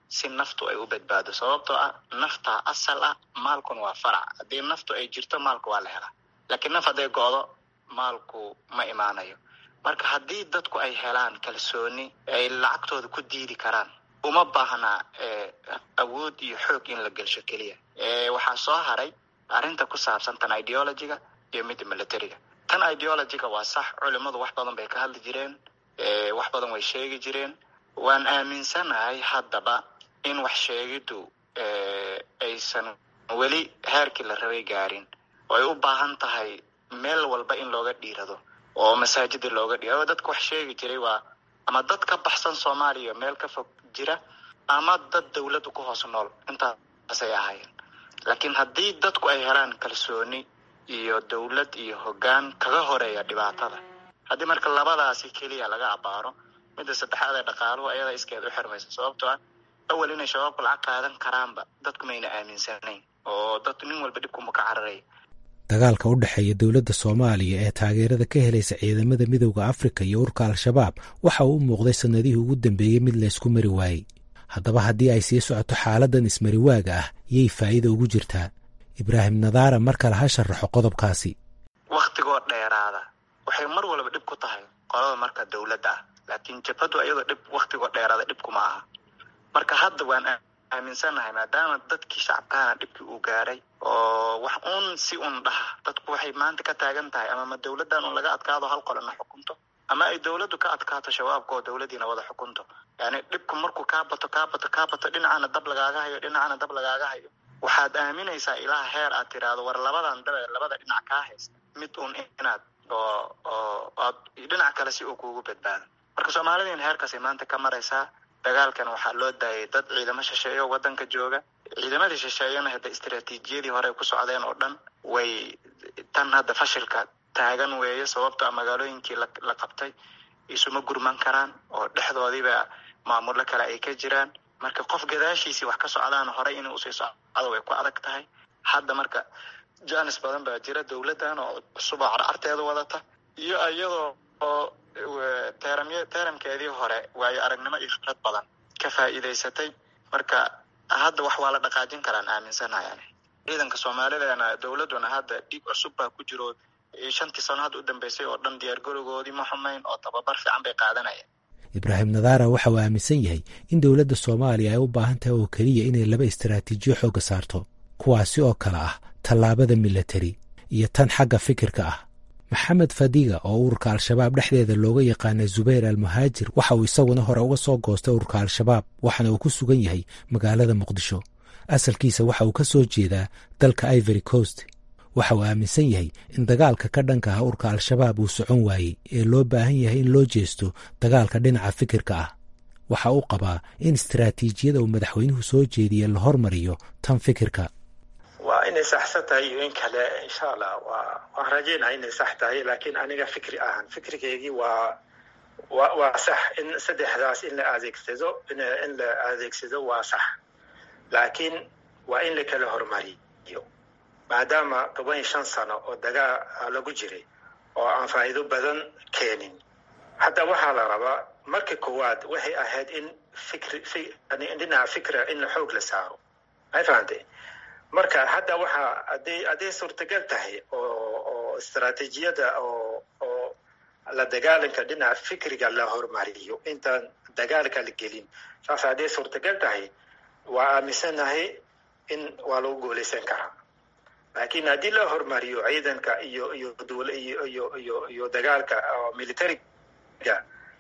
si naftu ay u badbaado sababtoo ah naftaa asal ah maalkuna waa farac haddii naftu ay jirto maalku waa la helaa laakiin naf hadday go'do maalku ma imaanayo marka haddii dadku ay helaan kalsooni ay lacagtooda ku diidi karaan uma baahnaa awood iyo xoog in la gelsho keliya waxaa soo haray arrinta ku saabsan tan ideologyga iyo midda militariga tan ideologyga waa sax culimmadu wax badan bay ka hadli jireen wax badan way sheegi jireen waan aaminsanahay haddaba in wax sheegiddu aysan weli heerkii la rabay gaarin oo ay u baahan tahay meel walba in looga dhiirado oo masaajida looga dhiirado dadka wax sheegi jiray waa ama dad ka baxsan soomaaliya meel ka fog jira ama dad dawladda ku hoos nool intaasay ahaayeen laakiin haddii dadku ay helaan kalsooni iyo dawlad iyo hoggaan kaga horeeya dhibaatada haddii marka labadaasi keliya laga abaaro midda saddexaad ee dhaqaaluhu ayada iskeed u xirmaysa sababtoo ah awal inay shabaabku lacag qaadan karaanba dadku mayna aaminsanayn oo dad nin walba dhibkuma ka cararaya dagaalka u dhexeeya dowladda soomaaliya ee taageerada ka helaysa ciidamada midowda afrika iyo urka al-shabaab waxa uu u muuqday sannadihii ugu dambeeyey mid laysku mari waayey haddaba haddii ay sii socoto xaaladan ismariwaaga ah yay faa'iida ugu jirtaa ibraahim nadaara mar kale ha sharaxo qodobkaasi wakhtigoo dheeraada waxay mar walba dhib ku tahay qolada marka dawladda ah laakiin jabhadu iyadoo dhib wakhtigoo dheeraada dhibkuma aha marka hadda waan aaminsanahay maadaama dadkii shacabkaana dhibkii uu gaaray oo wax uun si un dhaha dadku waxay maanta ka taagan tahay ama ma dawladdan un laga adkaado hal qolana xukunto ama ay dawladdu ka adkaato shabaabka oo dawladiina wada xukunto yani dhibku markuu kaa bato kaa bato kaa bato dhinacana dab lagaaga hayo dhinacana dab lagaaga hayo waxaad aaminaysaa ilaa heer aad tiraahdo war labadan dabe labada dhinac kaa haysta mid un inaad oo oo aad dhinac kale si uu kuugu badbaado marka soomaalidiina heerkaasay maanta ka maraysaa dagaalkan waxaa loo daayay dad ciidamo shisheeye oo waddanka jooga ciidamadii shisheeyana hadda istaraatiijiyadii hore ku socdeen oo dhan way tan hadda fashilka taagan weeye sababto a magaalooyinkii la qabtay isuma gurman karaan oo dhexdoodiiba maamullo kale ay ka jiraan marka qof gadaashiisii wax ka socdaan horey inuu usii socdo way ku adag tahay hadda marka janis badan baa jira dawladdan oo cusub oo carcarteeda wadata iyo iyadoo oo teeramy teeramkeedii hore waayo aragnimo iyo khibrad badan ka faa'iidaysatay marka hadda wax waa la dhaqaajin karaan aaminsanahay ciidanka soomaalideena dawladduna hadda dhiig cusub baa ku jiro shantii sano hadda u dambeysay oo dhan diyaargarowgoodii ma xumayn oo tababar fiican bay qaadanayeen ibraahim nadaara waxa uu aaminsan yahay in dowladda soomaaliya ay u baahan tahay oo keliya inay laba istaraatiijiyo xoogga saarto kuwaasi oo kale ah tallaabada milatari iyo tan xagga fikirka ah maxamed fadiga oo ururka al-shabaab dhexdeeda looga yaqaana zubayr almuhaajir waxa uu isaguna hore uga soo goostay ururka al-shabaab waxaana uu ku sugan yahay magaalada muqdisho asalkiisa waxa uu ka soo jeedaa dalka ivory coast waxa uu aaminsan yahay in dagaalka ka dhanka ah urka al-shabaab uu socon waayey ee loo baahan yahay in loo jeesto dagaalka dhinaca fikirka ah waxa uu qabaa in istaraatiijiyada uu madaxweynuhu soo jeediye la hormariyo tan fikirka waa inay saxsan tahay iyo in kale insha allah waa waan rajeynaya inay sax tahay laakiin aniga fikri ahaan fikrigeygii waa wa waa sax in saddexdaas in la adeegsado in la adeegsado waa sax laakiin waa in la kala hormariyo maadaama toban iyo shan sano oo dagaal lagu jiray oo aan faa'iido badan keenin hadda waxaa la rabaa marka koowaad waxay ahayd in fikri dhinaca fikra in xoog la saaro may fahantay marka hadda waxaa haday hadday suurtagal tahay oo oo istaraatiijiyada oo oo la dagaalanka dhinaca fikriga la hormariyo intaan dagaalka la gelin saas hadday suurtagal tahay waa aaminsanahay in waa lagu guulaysan karaa laakiin haddii la hormariyo ciidanka iyo iyo dowla iyo iyo iyo iyo dagaalka militariga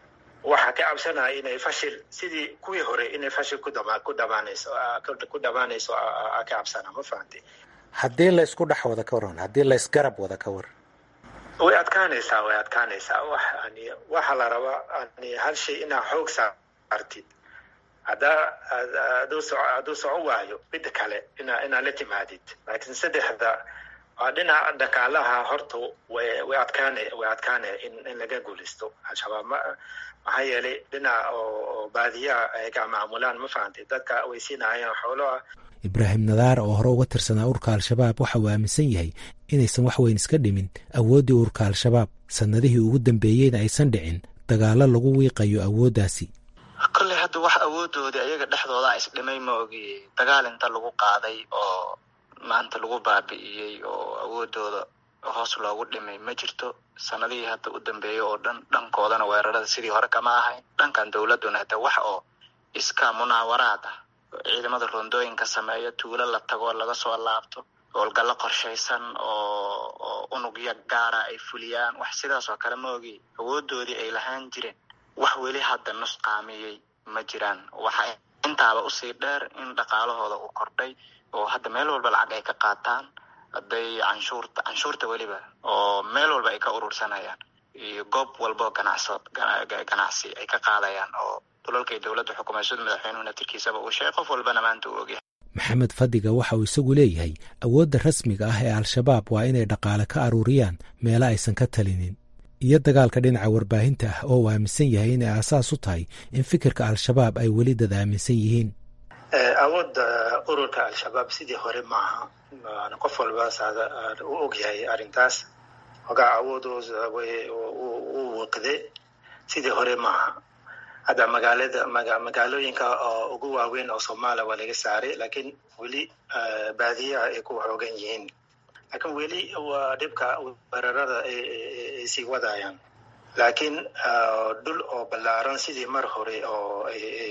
waxaa ka cabsanaya inay fashil sidii kuwii hore inay fashil ku dama ku dhamaanayso ku dhamaanayso ka cabsana ma fahantay haddii laysku dhex wada ka waran haddii laysgarab wada ka war way adkaanaysaa way adkaanaysaa wax ani waxaa la rabaa ani hal shay inaa xoog saartid haddaa haduu soco hadduu soco waayo midda kale ina inaa la timaadid laakiin saddexda waa dhinaca dhakaalaha horta way way adkaanay way adkaanaya in in laga guulaysto al-shabaab ma maxaa yeelay dhinaca oo baadiyaha ay ka maamulaan ma fahantay dadka way siinayeen xoolaha ibraahim nadaar oo hore uga tirsanaa urka al-shabaab waxa uu aaminsan yahay inaysan wax weyn iska dhimin awooddii urka al-shabaab sannadihii ugu dambeeyeyna aysan dhicin dagaallo lagu wiiqayo awooddaasi kolley hadda wax awoodoodii ayaga dhexdooda isdhimay ma ogi dagaal inta lagu qaaday oo maanta lagu baabi'iyey oo awoodooda hoos loogu dhimay ma jirto sanadihii hadda u dambeeyay oo dhan dhankoodana weerarada sidii hore kama ahayn dhankan dowladuna hade wax oo iska munaawaraad ah ciidamada rondooyinka sameeya tuulo la tago laga soo laabto howlgallo qorshaysan oo oo unugya gaara ay fuliyaan wax sidaas oo kale ma ogi awoodoodii ay lahaan jireen wax weli hadda nusqaamiyey ma jiraan waxa intaaba usii dheer in dhaqaalahooda uu kordhay oo hadda meel walba lacag ay ka qaataan hadday canshuurta canshuurta weliba oo meel walba ay ka urursanayaan iyo goob walbao ganacso ganacsi ay ka qaadayaan oo dulalkay dowladda xukumayshada madaxweynuhu natirkiisaba uu sheegay qof walbana maanta uu ogyahay maxamed fadiga waxa uu isagu leeyahay awoodda rasmiga ah ee al-shabaab waa inay dhaqaale ka aruuriyaan meelo aysan ka talinin iyo dagaalka dhinaca warbaahinta ah oo uu aaminsan yahay inay aasaas u tahay in fikirka al-shabaab ay weli dad aaminsan yihiin awoodda ururka al-shabaab sidii hore maaha qof walba u ogyahay arrintaas hogaa awoodooda u wiqde sidii hore maaha hadda magaalada magaalooyinka oo ugu waaweyn oo soomaaliya waa laga saaray laakiin weli baadiyaha ay ku xoogan yihiin laakiin weli waa dhibka weerarada ay sii wadayaan laakiin dhul oo ballaaran sidii mar hore oo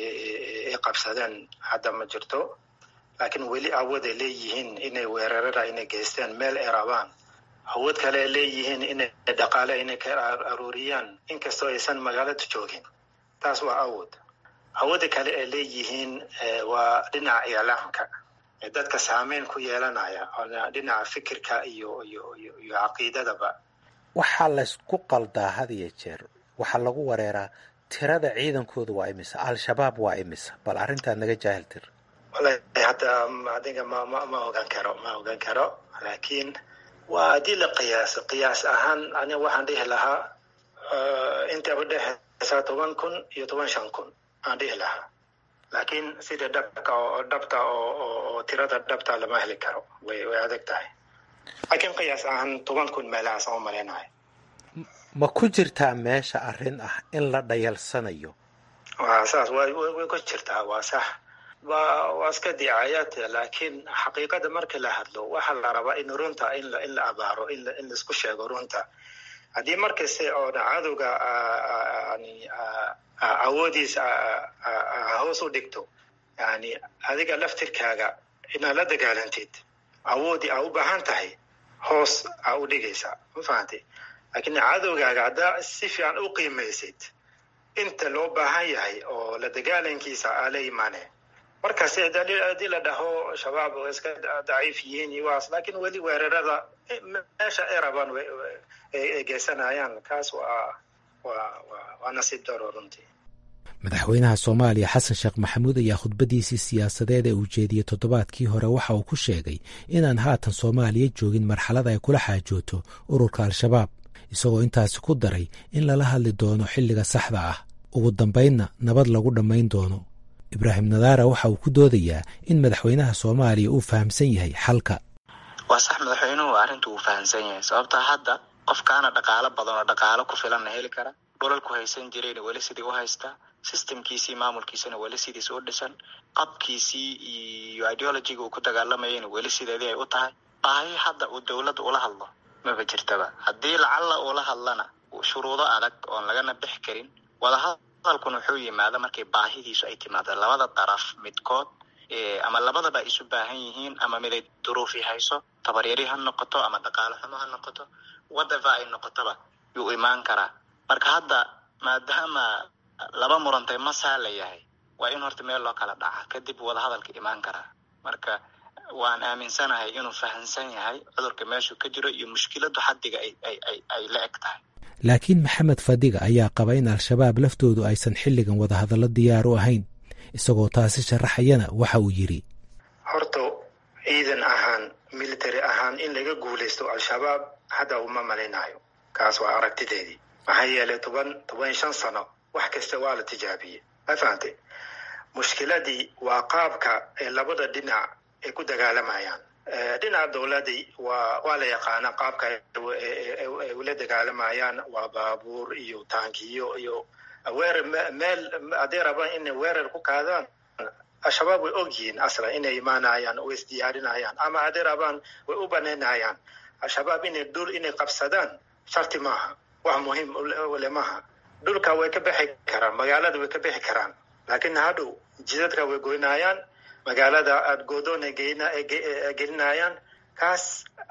ay qabsadeen hadda ma jirto laakiin weli awood ay leeyihiin inay weerarada inay geystaan meel ay rabaan awood kale ay leeyihiin inay dhaqaale inay ka aruuriyaan inkastoo aysan magaalada joogin taas waa awood awoodda kale ay leeyihiin waa dhinaca iclaamka dadka saameyn ku yeelanaya dhinaca fikirka iyo iyo iyo iyo caqiidadaba waxaa laysku qaldaa had iyo jeer waxaa lagu wareeraa tirada ciidankooda waa imisa al-shabaab waa imisa bal arrintaa naga jaahil tir wallahi hadda adiga ma ma ma ogaan karo ma ogaan karo laakiin waa haddii la qiyaaso qiyaas ahaan aniga waxaan dhihi lahaa intaba dhexeysa toban kun iyo toban shan kun aan dhihi lahaa laakiin sida dhabka oo dhabta oo oo tirada dhabta lama heli karo way way adag tahay laakiin qiyaas ahaan toban kun meelahaas aan u malaynahay ma ku jirtaa meesha arrin ah in la dhayalsanayo waa saas way way ku jirtaa waa sax waa waa iska dicaayaad laakiin xaqiiqada marka la hadlo waxaa la rabaa in runta in la in la abaaro in la in laisku sheego runta haddii markasta oona cadowga yani awoodiisa hoos u dhigto yani adiga laftirkaaga inaad la dagaalantid awoodii aa u baahan tahay hoos aa u dhigaysaa ma fahantay laakiin cadowgaaga haddaa si fiican u qiimaysid inta loo baahan yahay oo la dagaalankiisa aa la imaaneen markaas haddii la dhaho shabaab way iska daciif yihiin iyo waas laakiin weli weerarada meesha ay rabaan ay geysanayaan kaas waa waa waa nasiib daro runtii madaxweynaha soomaaliya xasan sheekh maxamuud ayaa khudbadiisii siyaasadeed ee uu jeediyey toddobaadkii hore waxa uu ku sheegay inaan haatan soomaaliya joogin marxalad ay kula xaajooto ururka al-shabaab isagoo intaasi ku daray in lala hadli doono xilliga saxda ah ugu dambaynna nabad lagu dhammayn doono ibraahim nadaara waxa uu ku doodayaa in madaxweynaha soomaaliya uu fahamsan yahay xalka waa sax madaxweynuhu arrintu uu fahamsan yahay sababtaa hadda qofkaana dhaqaalo badan oo dhaqaalo ku filanna heli kara dhulalku haysan jirayna weli sidii u haystaa systemkiisii maamulkiisana weli sidiis u dhisan qabkiisii iyo ideologiga uu ku dagaalamayayna weli sideedii ay u tahay baahi hadda uu dowladda ula hadlo maba jirtaba haddii lacalla uula hadlana shuruudo adag oon lagana bix karin wadahadalkuna wuxuu yimaada markay baahidiisu ay timaado labada daraf midkood ama labadaba isu baahan yihiin ama miday duruufi hayso tabaryari ha noqoto ama dhaqaalo xumo ha noqoto wadava ay noqotoba yuu imaan karaa marka hadda maadaama laba murantay masaa la yahay waa in horta meel loo kala dhaca kadib wadahadalka imaan karaa marka waan aaminsanahay inuu fahamsan yahay cudurka meeshuu ka jiro iyo mushkiladu xaddiga ay la eg tahay laakiin maxamed fadiga ayaa qaba in al-shabaab laftoodu aysan xilligan wadahadallo diyaar u ahayn isagoo taasi sharaxayana waxa uu yidhi horta ciidan ahaan military ahaan in laga guulaysto al-shabaab hadda uma malaynayo kaas waa aragtideedii maxaa yeelay toban toban shan sano wax kasta waa la tijaabiyey ma fahantay mushkiladii waa qaabka ee labada dhinac ay ku dagaalamayaan dhinaca dowladii waa waa la yaqaana qaabka ay ula dagaalamayaan waa baabuur iyo taankiyo iyo weerar meel hadday rabaan inay weerar ku qaadaan al-shabaab way og yihiin aslan inay imaanayaan way isdiyaarinayaan ama hadday rabaan way u banaynayaan al-shabaab inay dhul inay qabsadaan sharti maaha wax muhiim le maaha dhulka way ka bixi karaan magaalada way ka bixi karaan laakiin hadhow jidadka way goynayaan magaalada aada goodoona gelinayaan kaas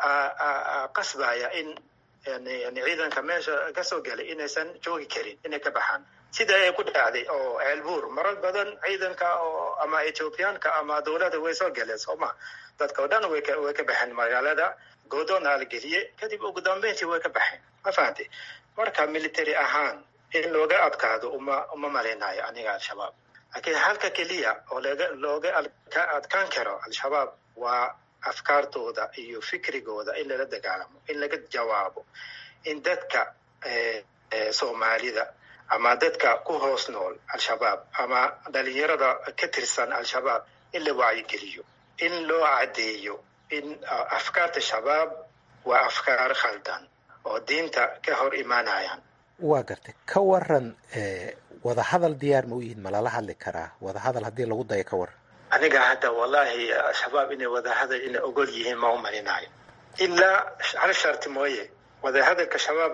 qasbaya in yani ciidanka meesha kasoo galay inaysan joogi karin inay ka baxaan sida ay ku dhacday oo ceelbuur marar badan ciidanka oo ama ethoobiyaanka ama dowladda way soo galeen sooma dadka oo dhan way ka way ka baxeen magaalada goodoona la geliyey kadib ugu dambeyntii way ka baxeen ma fahamtay marka military ahaan in looga adkaado uma uma malaynayo aniga al-shabaab laakiin halka keliya oo looga looga ka adkaan karo al-shabaab waa afkaartooda iyo fikrigooda in lala dagaalamo in laga jawaabo in dadka soomaalida ama dadka ku hoos nool al-shabaab ama dhalinyarada ka tirsan al-shabaab in la wacyigeliyo in loo caddeeyo in afkaarta shabaab waa afkaar khaldan oo diinta ka hor imaanayaan waa gartay ka waran wadahadal diyaar ma u yihiin ma lala hadli karaa wadahadal haddii lagu dayo ka waran aniga hadda wallahi al-shabaab inay wadahadal inay ogol yihiin ma u malinayo ilaa hal sharti mooye wadahadalka shabaab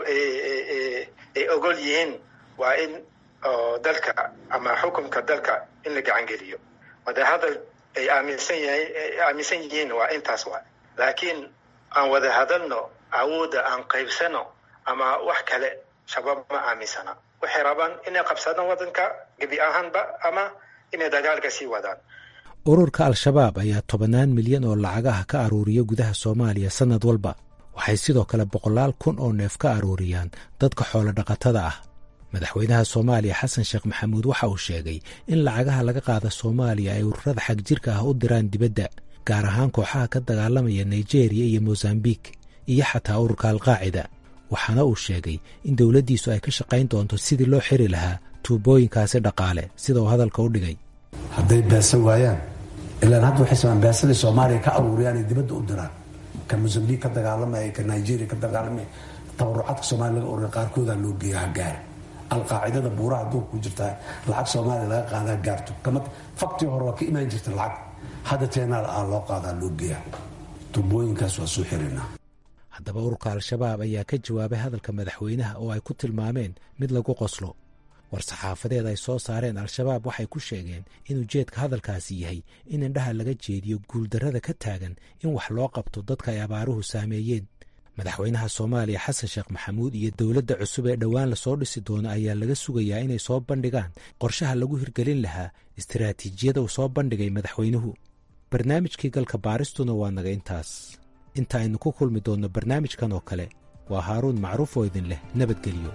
ay ogol yihiin waa in dalka ama xukunka dalka in la gacan geliyo wadahadal ay aaminsan yahay aaminsan yihiin waa intaas waa laakiin aan wada hadalno awoodda aan qaybsano ama wax kale shabaab ma aaminsana waxay rabaan inay qabsadaan waddanka gebi ahaanba ama inay dagaalka sii wadaan ururka al-shabaab ayaa tobannaan milyan oo lacagaha ka aruuriya gudaha soomaaliya sannad walba waxay sidoo kale boqolaal kun oo neef ka aruuriyaan dadka xoolo dhaqatada ah madaxweynaha soomaaliya xasan sheekh maxamuud waxa uu sheegay in lacagaha laga qaada soomaaliya ay ururada xagjirka ah u diraan dibadda gaar ahaan kooxaha ka dagaalamaya nigeriya iyo mosambik iyo xataa ururka alqaacida waxaana uu sheegay in dowladdiisu ay ka shaqayn doonto sidii loo xiri lahaa tuubooyinkaasi dhaqaale sida uu hadalka u dhigay hadday beesa waayaan ilaan hadda waxay samaan beesadii soomaaliya ka aruuriyaan ay dibadda u diraan ka mosambik ka dagaalamaya ka nigeria ka dagaalamaya tabarucaadka soomaaliya laga ururiya qaarkoodaa loo geeya hagaara alqaacidada buuraha adduunka ku jirtaa lacag soomaaliya laga qaadaa gaarto kama faktii hore waa ka imaan jirta lacag hadda teenaal aa loo qaadaa loo geeya tubooyinkaas waa soo xirinaa haddaba ururka al-shabaab ayaa ka jawaabay hadalka madaxweynaha oo ay ku tilmaameen mid lagu qoslo war-saxaafadeed ay soo saareen al-shabaab waxay ku sheegeen in ujeedka hadalkaasi yahay in indhaha laga jeediyo guuldarrada ka taagan in wax loo qabto dadka ay abaaruhu saameeyeen madaxweynaha soomaaliya xasan sheekh maxamuud iyo dowladda cusub ee dhowaan lasoo dhisi doono ayaa laga sugayaa inay soo bandhigaan qorshaha lagu hirgelin lahaa istiraatiijiyada uu soo bandhigay madaxweynuhu barnaamijkii galka baaristuna waa naga intaas inta aynu ku kulmi doonno barnaamijkan oo kale waa haaruun macruuf oo idin leh nabadgelyo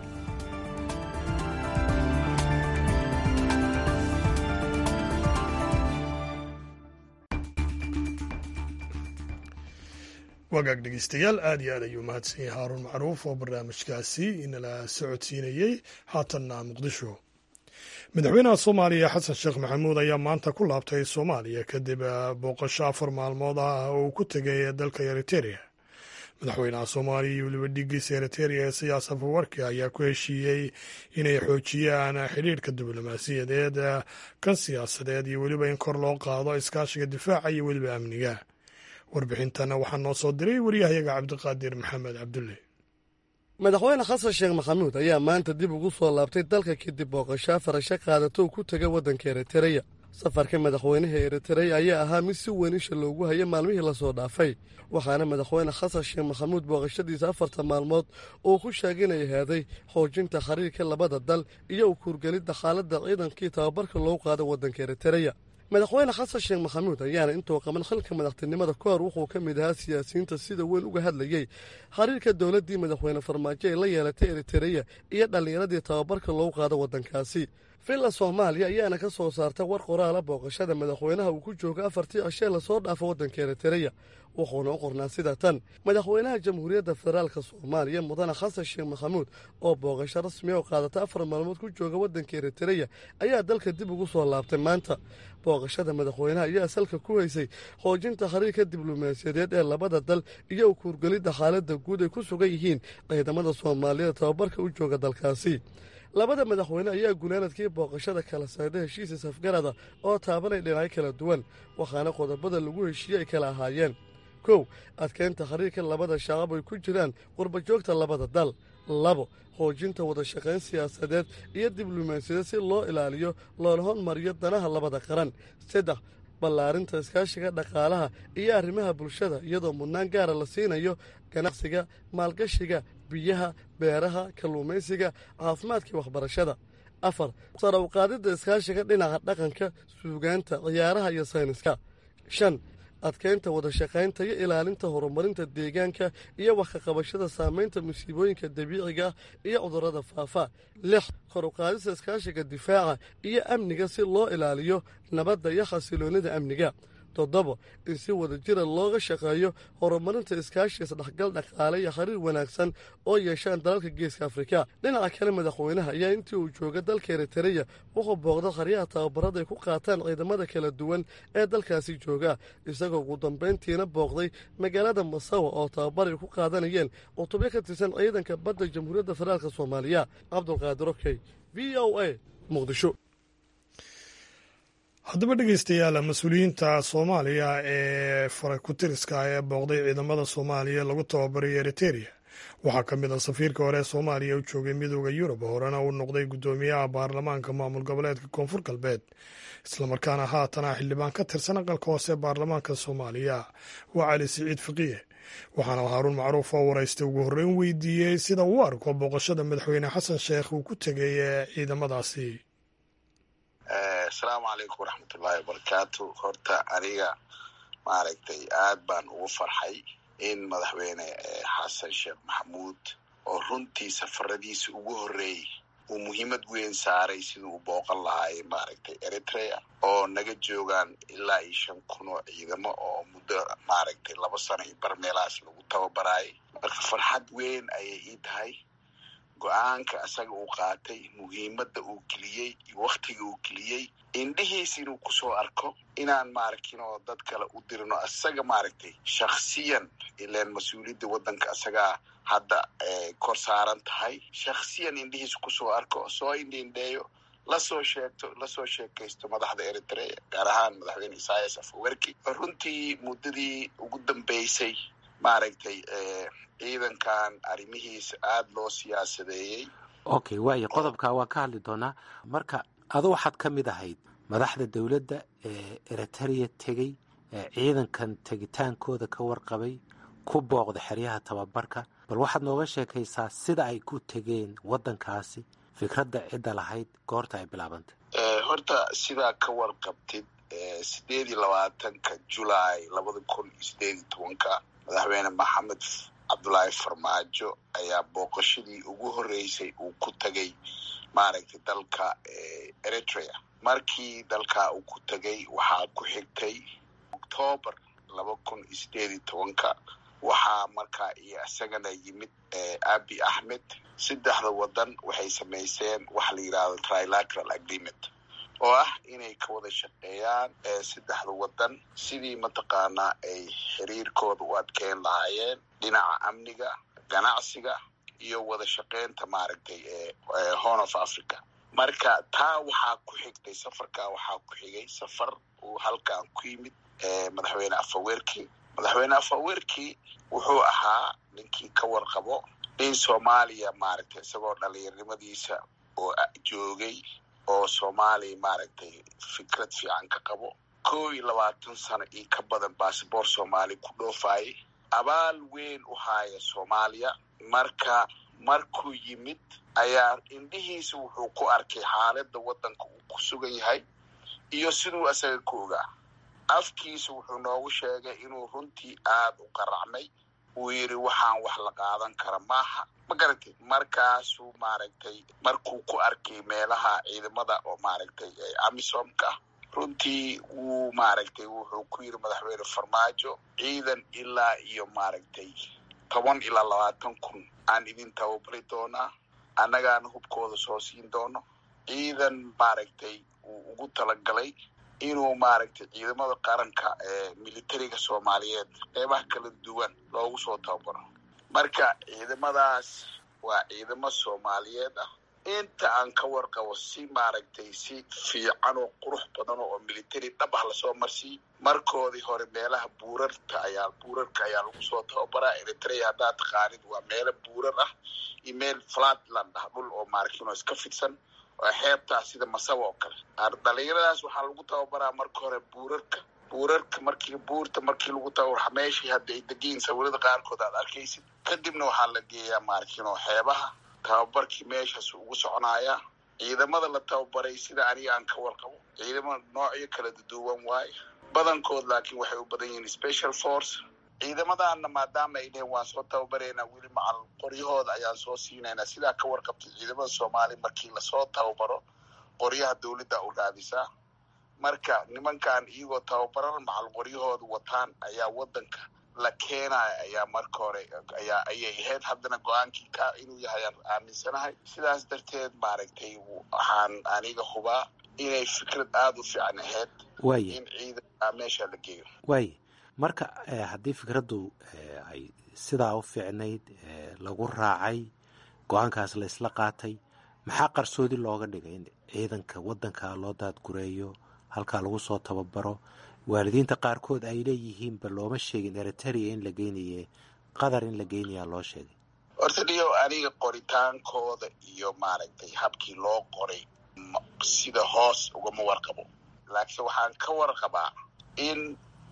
wagaag dhegeystayaal aad iyo aad ayuu mahadsan yahay haaruun macruuf oo barnaamijkaasi inala socodsiinayey haatanna muqdisho madaxweynaha soomaaliya xasan sheekh maxamuud ayaa maanta ku laabtay soomaaliya kadib booqasho afar maalmood ah oo uu ku tegay dalka eriteria madaxweynaha soomaaliya iyo weliba dhigiisa eriteria ee siyaas afawarki ayaa ku heshiiyey inay xoojiyaan xidhiirhka diblomaasiyadeed kan siyaasadeed iyo weliba in kor loo qaado iskaashiga difaaca iyo weliba amniga warbixintana waxaa noo soo diray waryahayaga cabdiqaadir maxamed cabdulle madaxweyne xasan sheekh maxamuud ayaa maanta dib ugu soo laabtay dalka kadib booqashaa farasho qaadato uu ku tegay waddanka eritereya safarka madaxweynaha eritereya ayaa ahaa mid si weyn isha loogu hayay maalmihii lasoo dhaafay waxaana madaxweyne xasan sheekh maxamuud booqashadiisa afarta maalmood uu ku sheeginay ahaaday xoojinta xiriirka labada dal iyo u kuurgelidda xaaladda ciidankii tababarka loogu qaado waddanka eritereya madaxweyne xasan sheekh maxamuud ayaana intuu qaban xilka madaxtinimada ka hor wuxuu ka mid ahaa siyaasiyiinta sida weyn uga hadlayey xiriirka dowladdii madaxweyne farmaajo ee la yeelatay eritereya iyo dhallinyaradii tababarka loogu qaado waddankaasi villa soomaaliya ayaana ka soo saarta war qoraala booqashada madaxweynaha uu ku jooga afartii cishee lasoo dhaafo waddanka eritereya wuxuuna u qornaa sida tan madaxweynaha jamhuuriyadda federaalka soomaaliya mudane xasan sheekh maxamuud oo booqasho rasmiya oo qaadata afar maalmood ku jooga waddanka eritereya ayaa dalka dib ugu soo laabtay maanta booqashada madaxweynaha ayaa salka ku haysay xoojinta xiriirka diblomaasiyadeed ee labada dal iyo u kuurgelidda xaaladda guud ay ku sugan yihiin ciidamada soomaaliyeed tababarka u jooga dalkaasi labada madaxweyne ayaa gunaanadkii booqashada kala sayda heshiisa safgarada oo taabanay dhinacyo kala duwan waxaana qodobada lagu heshiiyey ay kala ahaayeen kow adkeynta xiriirka labada shacab ay ku jiraan qurbajoogta labada dal labo xoojinta wadashaqayn siyaasadeed iyo diblomaasiyadeed si loo ilaaliyo loona hormariyo danaha labada qaran saddex ballaarinta iskaashiga dhaqaalaha iyo arrimaha bulshada iyadoo mudnaan gaara la siinayo ganacsiga maalgashiga biyaha beeraha kalluumaysiga caafimaadkii waxbarashada afar sara uqaadidda iskaashiga dhinaca dhaqanka suugaanta ciyaaraha iyo sayniska shan adkeynta wadashaqaynta iyo ilaalinta horumarinta deegaanka iyo wax ka qabashada saamaynta musiibooyinka dabiiciga iyo cudurrada faafa lix kor uqaadista iskaashiga difaaca iyo amniga si loo ilaaliyo nabadda iyo xasiloonnida amniga toddoba in si wada jira looga shaqeeyo horumarinta iskaashiga isdhexgal dhaqaale iyo xiriir wanaagsan oo yeeshaan dalalka geeska afrika dhinaca kale madaxweynaha ayaa intii uu jooga dalka eritereya wuxuu booqda qaryaha tababarada ay ku qaataan ciidamada kala duwan ee dalkaasi jooga isagoo ugu dambayntiina booqday magaalada masawa oo tababar ay ku qaadanayeen cutubyo ka tirsan ciidanka badda jamhuuriyadda federaalk soomaaliya cabdulqaadir okey v o a muqdisho haddaba dhegeystayaal mas-uuliyiinta soomaaliya ee farakutiriska ee booqday ciidamada soomaaliya lagu tababaray eriteria waxaa ka mid ah safiirka hore ee soomaaliya u joogay midooda yurub horena uu noqday guddoomiyaha baarlamaanka maamul goboleedka koonfur galbeed islamarkaana haatana xildhibaan ka tirsan aqalka hoose ee baarlamaanka soomaaliya waa cali siciid faqiye waxaana haaruun macruuf oo waraysta ugu horreyn weydiiyey sida uu arko booqashada madaxweyne xasan sheekh uu ku tegay ee ciidamadaasi asalaamu calaykum waraxmatullaahi wabarakaatu horta aniga maaragtay aad baan ugu farxay in madaxweyne xasan sheekh maxamuud oo runtii safaradiisa ugu horreeyey uu muhiimad weyn saaray siduu u booqan lahaay maaragtay eritrea oo naga joogaan ilaa iyo shan kun oo ciidamo oo muddo maaragtay laba sano iyo bar meelahaas lagu tababaraayay marka farxad weyn ayay ii tahay go-aanka asaga uu qaatay muhiimadda uu geliyey iyo wakhtiga uu geliyey indhihiis inuu kusoo arko inaan maaragtin oo dad kale u dirino asaga maaragtay shaksiyan ilaan mas-uuliyadda waddanka asagaa hadda kor saaran tahay shaksiyan indhihiis kusoo arko soo indhiindheeyo lasoo sheegto lasoo sheekaysto madaxda eritrea gaar ahaan madaxweyne isaias afawerki runtii muddadii ugu dambeysay maaragtay ciidankan arrimihiisa aada loo siyaasadeeyey okay waayo qodobka waan ka hadli doonaa marka adu waxaad ka mid ahayd madaxda dowladda ee eritereya tegey ee ciidankan tegitaankooda ka warqabay ku booqda xeryaha tababarka bal waxaad nooga sheekaysaa sida ay ku tegeen waddankaasi fikradda cidda lahayd goorta ay bilaabantay horta sidaa ka warqabtid sideed iyo labaatanka julaay labada kun iyo sideed iyo tobanka madaxweyne maxamed cabdulaahi farmaajo ayaa booqashadii ugu horreysay uu ku tegay maaragtay dalka eritrea markii dalkaa uu ku tegay waxaa ku xigtay octoobar laba kun iyo sideed iyo tobanka waxaa markaa iyo isagana yimid abi axmed saddexda waddan waxay samayseen waxa la yidhahdo trilateral agreement oo ah inay ka wada shaqeeyaan saddexda waddan sidii mataqaanaa ay xiriirkooda u adkeyn lahaayeen dhinaca amniga ganacsiga iyo wada shaqeynta maaragtay horn of africa marka taa waxaa ku xigtay safarkaa waxaa ku xigay safar uu halkan ku yimid madaxweyne afawerki madaxweyne afawerki wuxuu ahaa ninkii ka warqabo in soomaaliya maaragtay isagoo dhalinyarimadiisa oo joogay oo soomaaliya maaragtay fikrad fiican ka qabo kow iyo labaatan sano iyo ka badan basaboor soomaaliya ku dhoofaayay abaal weyn u haaya soomaaliya marka markuu yimid ayaa indhihiisa wuxuu ku arkay xaaladda waddanka uu ku sugan yahay iyo siduu asaga ku ogaa afkiisa wuxuu noogu sheegay inuu runtii aada u qaracmay uu yidhi waxaan wax la qaadan kara maaha ma garatay markaasuu maaragtay markuu ku arkay meelaha ciidamada oo maaragtay amisomka runtii wuu maaragtay wuxuu ku yidhi madaxweyne farmaajo ciidan ilaa iyo maaragtay toban ilaa labaatan kun aan idin tababari doonaa annagaana hubkooda soo siin doono ciidan maaragtay uu ugu talagalay inuu maaragtay ciidamada qaranka ee militariga soomaaliyeed qeybaha kala duwan loogu soo tababaro marka ciidamadaas waa ciidamo soomaaliyeed ah inta aan ka warqabo si maaragtay si fiican oo qurux badan oo military dhab ah lasoo marsiiy markoodii hore meelaha buurarta ayaa buurarka ayaa lagu soo tababaraa eritrea haddaad taqaanid waa meelo buurar ah iyo meel flatland ah dhul oo maaragtino iska fidsan oo xeebtaa sida masawa oo kale dhalinyaradaas waxaa lagu tababaraa marka hore buurarka buurarka markii buurta markii lagu tababara meeshii hadda ay degiin sawirada qaarkood aad arkaysid kadibna waxaa la geeyaa maaragtino xeebaha tababarkii meeshaas ugu soconayaa ciidamada la tababaray sida aniga aan ka warqabo ciidamada noocyo kala duwan waaye badankood laakiin waxay u badan yihiin special force ciidamadaana maadaama ay dheheen waan soo tababareynaa weli macal qoryahooda ayaan soo siinaynaa sidaa ka warqabtay ciidamada soomaaliya markii lasoo tababaro qoryaha dowladda u raadisaa marka nimankan iyagoo tababaran macal qoryahooda wataan ayaa wadanka la keenaya ayaa marka hore ayaa ayay ahayd haddana go-aankii ka inuu yahay aan aaminsanahay sidaas darteed maaragtay waxaan aniga hubaa inay fikrad aada u fiican ahayd in ciidanka meesha la geeyo waaya marka haddii fikraddu ay sidaa u fiicnayd lagu raacay go-aankaas la isla qaatay maxaa qarsoodi looga dhigay in ciidanka waddanka loo daadgureeyo halkaa lagu soo tababaro waalidiinta qaarkood ay leeyihiinba looma sheegin eritrea in la geynaye qatar in la geynayaa loo sheegay horta dhiyo aniga qoritaankooda iyo maaragtay habkii loo qoray sida hoos ugama warqabo laakiin waxaan ka warqabaa in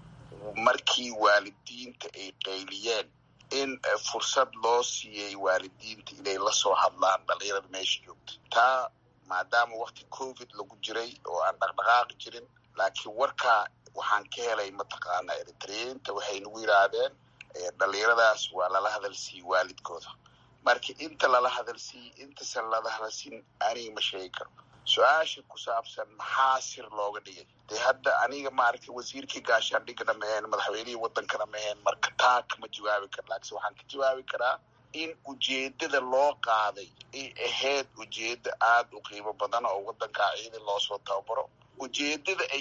markii waalidiinta ay qayliyeen in fursad loo siiyey waalidiinta inay lasoo hadlaan dhalinyarada meesha joogta taa maadaama wakti covid lagu jiray oo aan dhaqdhaqaaqi jirin laakiin warkaa waxaan ka helay mataqaana eritreyiinta waxay nagu yidhaahdeen dhalinyaradaas waa lala hadalsiiyey waalidkooda marka inta lala hadalsiiyey intasan lala hadalsiin aniga ma sheegi karo su-aasha ku saabsan maxaa sir looga dhigay dee hadda aniga maaragtay wasiirkii gaashaandhigana maheen madaxweynihii wadankana maheen marka taa kama jawaabi karo laakiin waxaan ka jawaabi karaa in ujeedada loo qaaday ay ahayd ujeeda aada u qiimo badan oo wadankaa ciidan loosoo tababaro ujeedada ay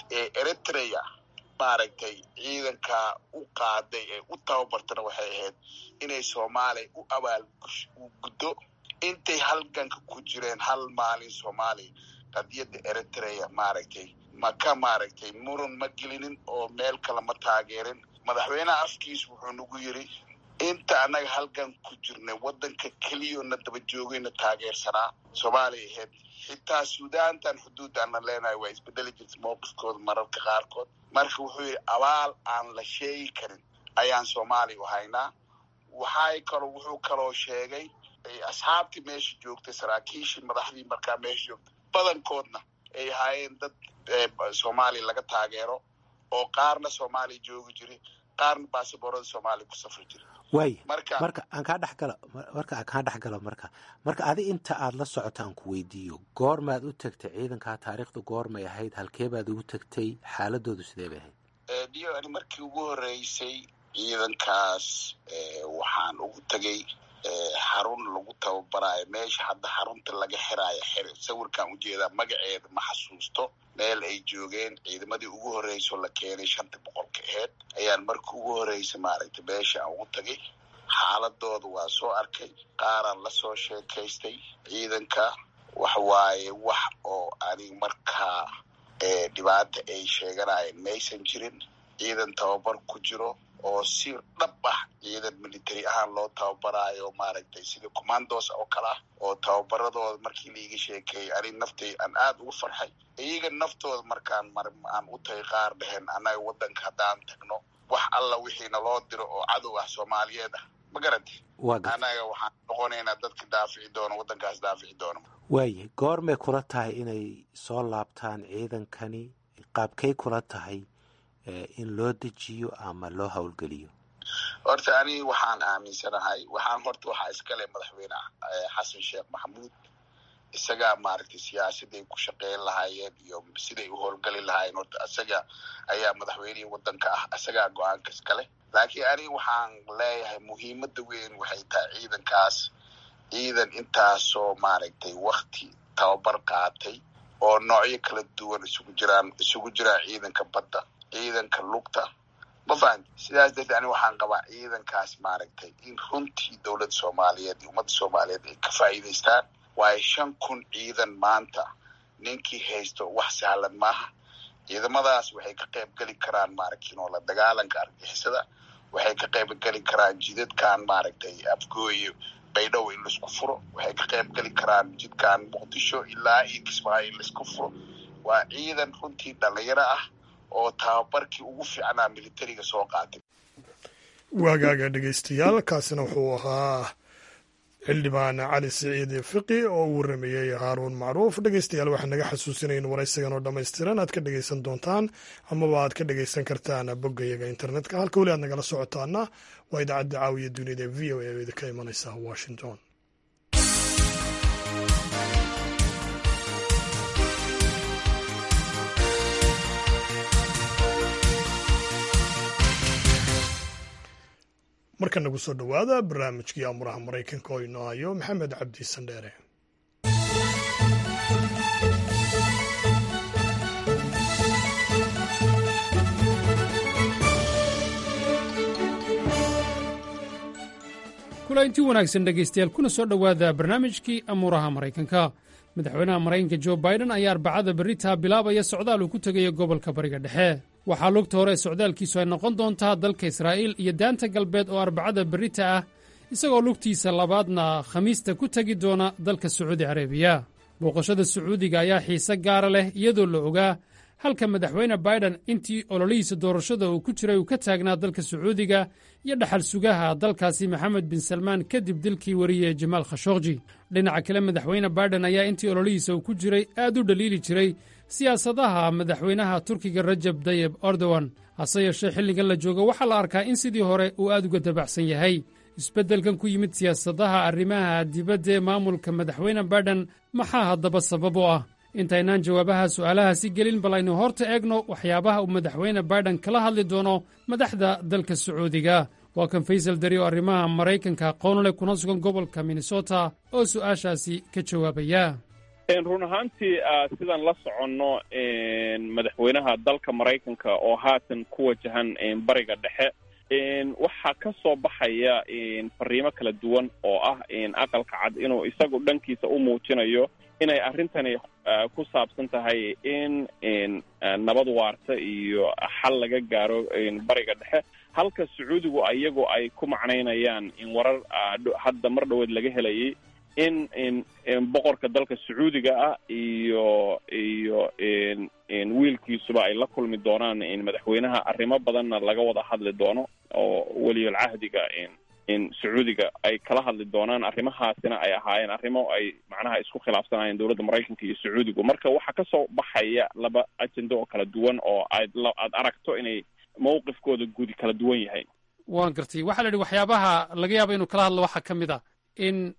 eritrea maaragtay ciidankaa u qaaday ee u tababartana waxay ahayd inay soomaaliya u abaal guddo intay halganka ku jireen hal maalin soomaaliya qadiyadda eritrea maaragtay maka maaragtay muran ma gelinin oo meel kale ma taageerin madaxweyneha afkiisu wuxuu nagu yiri inta annaga halgan ku jirnay waddanka keliyona daba joogayna taageersanaa soomaaliya ahayd xitaa suudaantan xuduuddaana leenahay waa isbedeli jirta mowqifkooda mararka qaarkood marka wuxuu yidhi abaal aan la sheegi karin ayaan soomaaliya u haynaa waxay kaloo wuxuu kaloo sheegay asxaabtii meesha joogtay saraakiishii madaxdii markaa meesha joogtay badankoodna ay ahaayeen dad soomaaliya laga taageero oo qaarna soomaaliya joogi jiri qaarna baasaboorada soomaaliya ku safri jira waaya marka aan kaa dhexgalo marka aan kaa dhexgalo marka marka adi inta aada la socota aan ku weydiiyo goormaad u tagtay ciidankaa taariikhda goormay ahayd halkee baad ugu tagtay xaaladoodu sidee bay ahayd dio ani markii ugu horeysay ciidankaas waxaan ugu tegay xarun lagu tababaraayo meesha hadda xarunta laga xiraayo xir sawirkaan ujeedaa magaceeda ma xasuusto meel ay joogeen ciidamadii ugu horreysoo la keenay shanta boqolka aheyd ayaan markii ugu horreysay maaragtay meesha aan ugu tagay xaaladooda waa soo arkay qaaraan lasoo sheekaystay ciidanka wax waaye wax oo anig markaa dhibaata ay sheeganayeen maysan jirin ciidan tababar ku jiro oo si dhab ah ciidan military ahaan loo tababaraayo maaragtay sida commandos oo kale ah oo tababaradooda markii laiga sheekeeyay anig naftay aan aada ugu farxay iyaga naftooda markaan mar aan u tagay qaar dheheen annaga waddanka haddaan tagno wax alla wixiina loo diro oo cadow ah soomaaliyeed ah ma garantay annaga waxaan noqonaynaa dadka daafici doono waddankaas daafici doono waayahay goormay kula tahay inay soo laabtaan ciidankani qaabkay kula tahay in loo dejiyo ama loo howlgeliyo horta ani waxaan aaminsanahay waxaan horta waxaa iskale madaxweyne xasan sheekh maxamuud isagaa maaragtay siyaasaday ku shaqeyn lahaayeen iyo siday u howlgali lahaayeen horta isaga ayaa madaxweynihii waddanka ah isagaa go-aanka iskale laakiin ani waxaan leeyahay muhiimadda weyn waxay tahay ciidankaas ciidan intaasoo maaragtay wakti tababar qaatay oo noocyo kala duwan isugu jiraan isugu jiraan ciidanka badda ciidanka lugta ma fahamti sidaas darteed ani waxaan qabaa ciidankaas maaragtay in runtii dowladda soomaaliyeed iyo ummadda soomaaliyeed ay ka faa'iidaystaan waayo shan kun ciidan maanta ninkii haysto wax sahlan maaha ciidamadaas waxay ka qayb geli karaan maaragtino la dagaalanka argixisada waxay ka qayb geli karaan jidadkan maaragtay afgooye baydhabo in laisku furo waxay ka qayb geli karaan jidkan muqdisho ilaa iyo kismaayo in laisku furo waa ciidan runtii dhalinyaro ah oo tababarkii ugu fiicnaa militariga soo qaatay waagaaga dhegeystayaal kaasina wuxuu ahaa xildhibaan cali siciid fiqi oo uu waramayey haaruun macruuf dhegeystayaal waxaa naga xasuusinaya in waraysigan oo dhammaystiran aad ka dhegeysan doontaan amaba aad ka dhegeysan kartaan boggayaga internetka halka weli aad nagala socotaana waa idaacadda caawiya duniyada v o a oo idinka imanaysa washington marka nagu soo dhowaada barnaamijkii amuraha maraykanka oo inoo hayo maxamed cabdi sandheere kulainti wanaagsan dhegaystayaal kuna soo dhowaada barnaamijkii amuuraha maraykanka madaxweynaha maraykanka jo baiden ayaa arbacada berritaa bilaabaya socdaal uu ku tegaya gobolka bariga dhexe waxaa lugta hore socdaalkiisu ay noqon doontaa dalka israa'iil iyo daanta galbeed oo arbacada berrita ah isagoo lugtiisa labaadna khamiista ku tegi doona dalka sacuudi carabiya booqashada sacuudiga ayaa xiise gaara leh iyadoo la ogaa halka madaxweyne baiden intii ololihiisa doorashada uu ku jiray uu ka taagnaa dalka sacuudiga iyo dhaxal sugaha dalkaasi maxamed bin salmaan kadib dilkii wariye jamaal khashokji dhinaca kale madaxweyne baiden ayaa intii ololihiisa uu ku jiray aad u dhaliili jiray siyaasadaha madaxweynaha turkiga rajab dayeb erdogan hase yeeshee xilligan la joogo waxaa la arkaa in sidii hore uu aad uga dabacsan yahay isbeddelkan ku yimid siyaasadaha arrimaha dibadda ee maamulka madaxweyne baiden maxaa haddaba sabab u ah intaynaan jawaabaha su'aalahaasi gelin bal aynu horta eegno waxyaabaha uu madaxweyne baiden kala hadli doono madaxda dalka sacuudiga waa kan faysal dari oo arrimaha maraykanka aqoonule kuna sugan gobolka minnesota oo su'aashaasi ka jawaabaya run ahaantii sidaan la soconno madaxweynaha dalka maraykanka oo haatan ku wajahan bariga dhexe waxaa ka soo baxaya fariimo kala duwan oo ah aqalka cad inuu isagu dhankiisa u muujinayo inay arrintani ku saabsan tahay in nabad waarta iyo xal laga gaaro bariga dhexe halka sacuudigu iyagu ay ku macnaynayaan in warar hadda mar dhoweed laga helayay in boqorka dalka sacuudiga ah iyo iyo wiilkiisuba ay la kulmi doonaan madaxweynaha arrimo badanna laga wada hadli doono oo weliyal cahdiga in sacuudiga ay kala hadli doonaan arrimahaasina ay ahaayeen arrimo ay macnaha isku khilaafsanayeen dowladda maraykanka iyo sacuudigu marka waxaa kasoo baxaya laba ajendo oo kala duwan oo aad aad aragto inay mawqifkooda gudi kala duwan yahay waan gartay waxaa la yidhi waxyaabaha laga yaaba inuu kala hadlo waxaa ka mid a in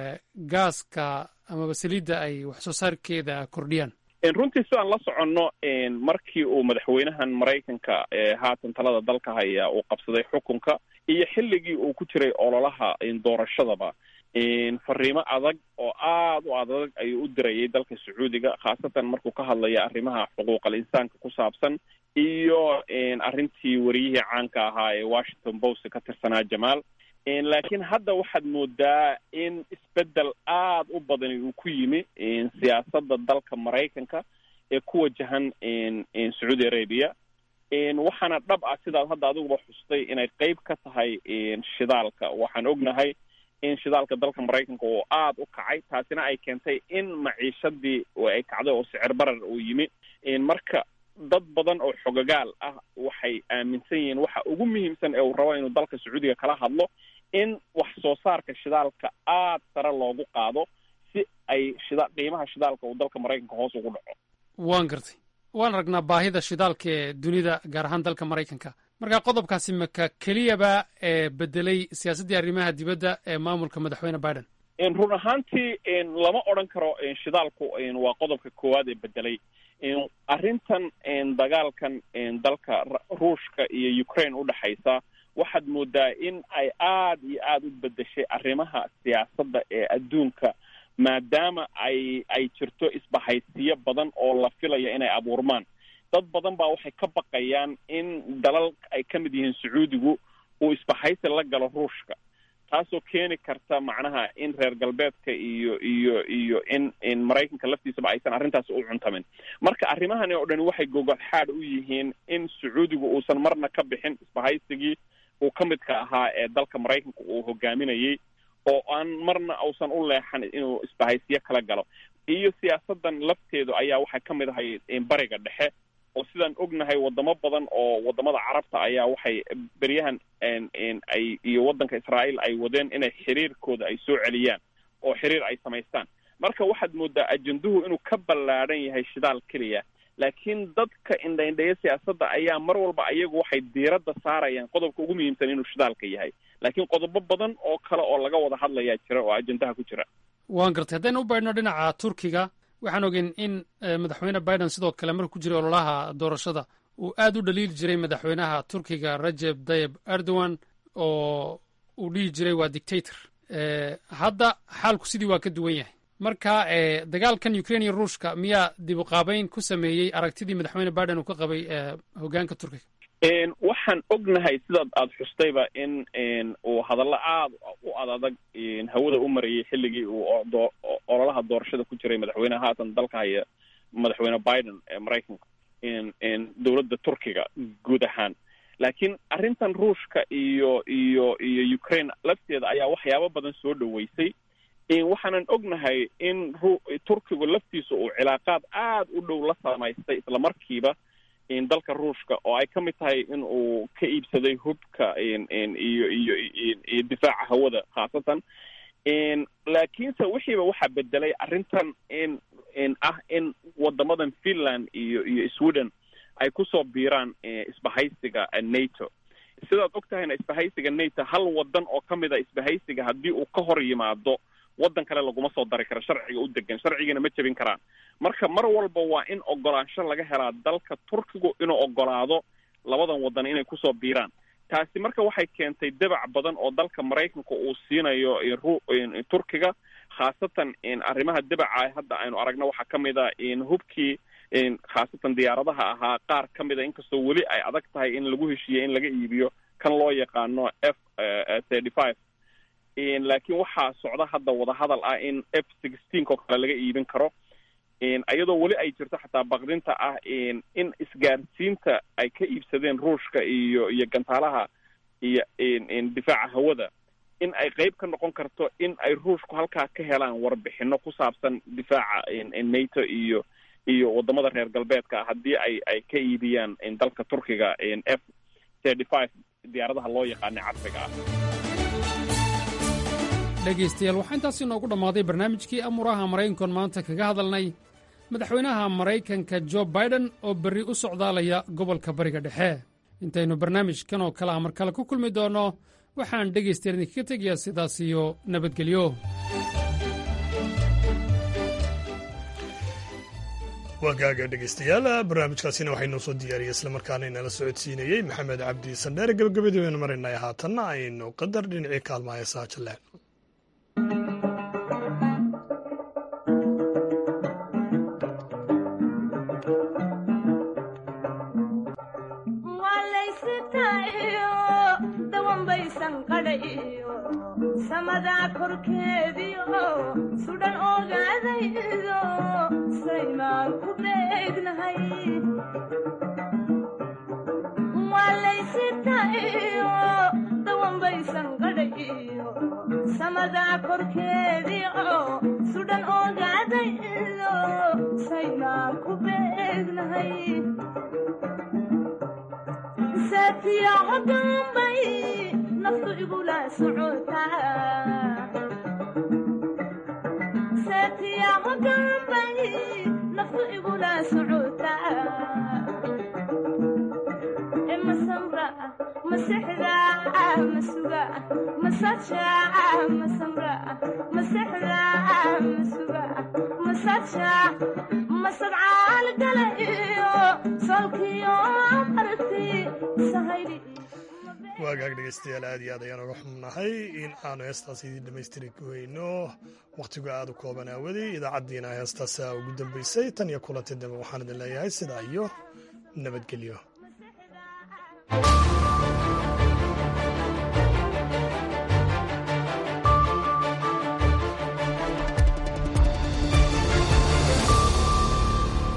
gaaska amaba saliidda ay wax soo saarkeeda kordhiyaan runtii sidaan la soconno markii uu madaxweynahan maraykanka haatan talada dalka haya uu qabsaday xukunka iyo xilligii uu ku jiray ololaha doorashadaba fariimo adag oo aad u adag ayuu u dirayay dalka sacuudiga khaasatan markuu ka hadlaya arrimaha xuquuqal insaanka ku saabsan iyo arrintii wariyihii caanka ahaa ee washington post ka tirsanaa jamaal laakiin hadda waxaad moodaa in isbeddel aad u badani uu ku yimi siyaasadda dalka maraykanka ee ku wajahan sacuudi arabia waxaana dhab ah sidaad hadda adiguba xustay inay qeyb ka tahay shidaalka waxaan ognahay in shidaalka dalka maraykanka oo aad u kacay taasina ay keentay in maciishadii ay kacday oo sicir barar uu yimi marka dad badan oo xogagaal ah waxay aaminsan yihiin waxa ugu muhiimsan ee uu rabo inuu dalka sacuudiga kala hadlo in wax soo saarka shidaalka aad sare loogu qaado si ay shida qiimaha shidaalka uu dalka maraykanka hoos ugu dhaco waan gartay waan aragnaa baahida shidaalka ee dunida gaar ahaan dalka maraykanka marka qodobkaasi maka keliyaba ee bedelay siyaasaddii arrimaha dibadda ee maamulka madaxweyne biden run ahaantii lama odran karo shidaalku waa qodobka koowaad ee bedelay arrintan dagaalkan dalka ruushka iyo ukraine u dhexaysa waxaad moodaa in ay aad iyo aada u bedeshay arrimaha siyaasadda ee adduunka maadaama ay ay jirto isbahaysiyo badan oo la filaya inay abuurmaan dad badan baa waxay ka baqayaan in dalal ay ka mid yihiin sacuudigu uu isbahaysi la galo ruushka taasoo keeni karta macnaha in reer galbeedka iyo iyo iyo in in maraykanka laftiisaba aysan arrintaas u cuntamin marka arrimahani oo dhani waxay gogol xaad u yihiin in sacuudigu uusan marna ka bixin isbahaysigii uu ka midka ahaa ee dalka maraykanka uu hogaaminayay oo aan marna uusan u leexan inuu isbahaysiyo kala galo iyo siyaasadan lafteedu ayaa waxay ka mid ahay bariga dhexe oo sidaan ognahay wadamo badan oo wadamada carabta ayaa waxay beryahan ay iyo waddanka israa'iil ay wadeen inay xiriirkooda ay soo celiyaan oo xiriir ay samaystaan marka waxaad moodaa ajenduhu inuu ka ballaadhan yahay shidaal keliya laakiin dadka indhaindheeya siyaasadda ayaa mar walba ayagu waxay diiradda saarayaan qodobka ugu muhiimsan inuu shidaalka yahay laakiin qodobo badan oo kale oo laga wada hadlayaa jira oo ajendaha ku jira waan gartay haddaynu u baydhno dhinaca turkiga waxaan ogeyn in madaxweyne biden sidoo kale markuu ku jiray ololaha doorashada uu aad u dhaliili jiray madaxweynaha turkiga rajeb tayib erdogan oo uu dhihi jiray waa dictator hadda xaalku sidii waa ka duwan yahay marka dagaalkan ukraine iyo ruushka miyaa dib u qaabeyn ku sameeyey aragtidii madaxweyne biden uu ka qabay hogaanka turkiga waxaan ognahay sidaad aada xustayba in uu hadallo aada u adadag hawada u marayay xilligii uu ololaha doorashada ku jiray madaxweyneha haatan dalka haya madaxweyne biden ee maraykanka dowladda turkiga guud ahaan laakiin arrintan ruushka iyo iyo iyo ukraine lafteeda ayaa waxyaabo badan soo dhoweysay waxaanan ognahay in turkigu laftiisa uu cilaaqaad aada u dhow la samaystay islamarkiiba dalka ruushka oo ay ka mid tahay in uu ka iibsaday hubka iyo iyo iyo difaaca hawada khaasatan laakiinse wixiiba waxaa bedelay arrintan in in ah in wadamadan finland iyo iyo sweden ay kusoo biiraan isbahaysiga nato sidaad og tahayna isbahaysiga nato hal wadan oo ka mid a isbahaysiga haddii uu ka hor yimaado waddan kale laguma soo dari karo sharciga u degan sharcigiina ma jebin karaan marka mar walba waa in ogolaansho laga helaa dalka turkigu inuu ogolaado labadan waddan inay kusoo biiraan taasi marka waxay keentay dabac badan oo dalka maraykanka uu siinayo turkiga khaasatan arrimaha dabaca hadda aynu aragno waxaa ka mid a hubkii khaasatan diyaaradaha ahaa qaar ka mid a inkastoo weli ay adag tahay in lagu heshiiyo in laga iibiyo kan loo yaqaano f thirty five laakiin waxaa socda hadda wadahadal ah in f sixteen oo kale laga iibin karo iyadoo weli ay jirto xataa baqdinta ah in isgaarsiinta ay ka iibsadeen ruushka iyo iyo gantaalaha iyo difaaca hawada in ay qeyb ka noqon karto in ay ruushku halkaa ka helaan warbixino ku saabsan difaaca nato iyo iyo wadamada reer galbeedka ah haddii ay ay ka iibiyaan dalka turkiga f thirty five diyaaradaha loo yaqaana casriga ah dhegaystayaal waxaa intaas inoogu dhammaaday barnaamijkii amuuraha maraykankoon maanta kaga hadalnay madaxweynaha maraykanka jo baiden oo berri u socdaalaya gobolka bariga dhexe intaynu barnaamijkan oo kale ah mar kale ku kulmi doonno waxaan dhegaystayaal idinkaga tegayaa sidaas iyo nabadgelyo waagaaga dhegaystayaal barnaamijkaasina waxaynoo soo diyaariyey islamarkaana inala socodsiinayey maxamed cabdi sandheer gebagabadii baynu marinay haatanna aynu qadar dhinacii kaalmaha heesaha jalleen samadaa korkeediio sudhan ogaadaydo saymaan ku beegnahay walaysitaiyo dawanbaysan qadhayiyo samadaa korkeediio sudhan ogaadaydo saymaan ku beegnahay saatiyaco dambay naftu igula socotaasatiyaco dambay naftu igula socotaa masamra masexda masuga masaja masamra masexda masuga masaja masadcaal gala iyo solkiyo aragti sahaydi waagaag dhegaystayaal aad iyo aad ayaan uga xubnahay in aanu heestaas idiin dhammaystiri weyno wakhtigu aad u kooban aawadey idaacaddiina heestaasa ugu dambaysay tan iyo kulanti dambe waxaan idin leeyahay sidaa iyo nabadgelyo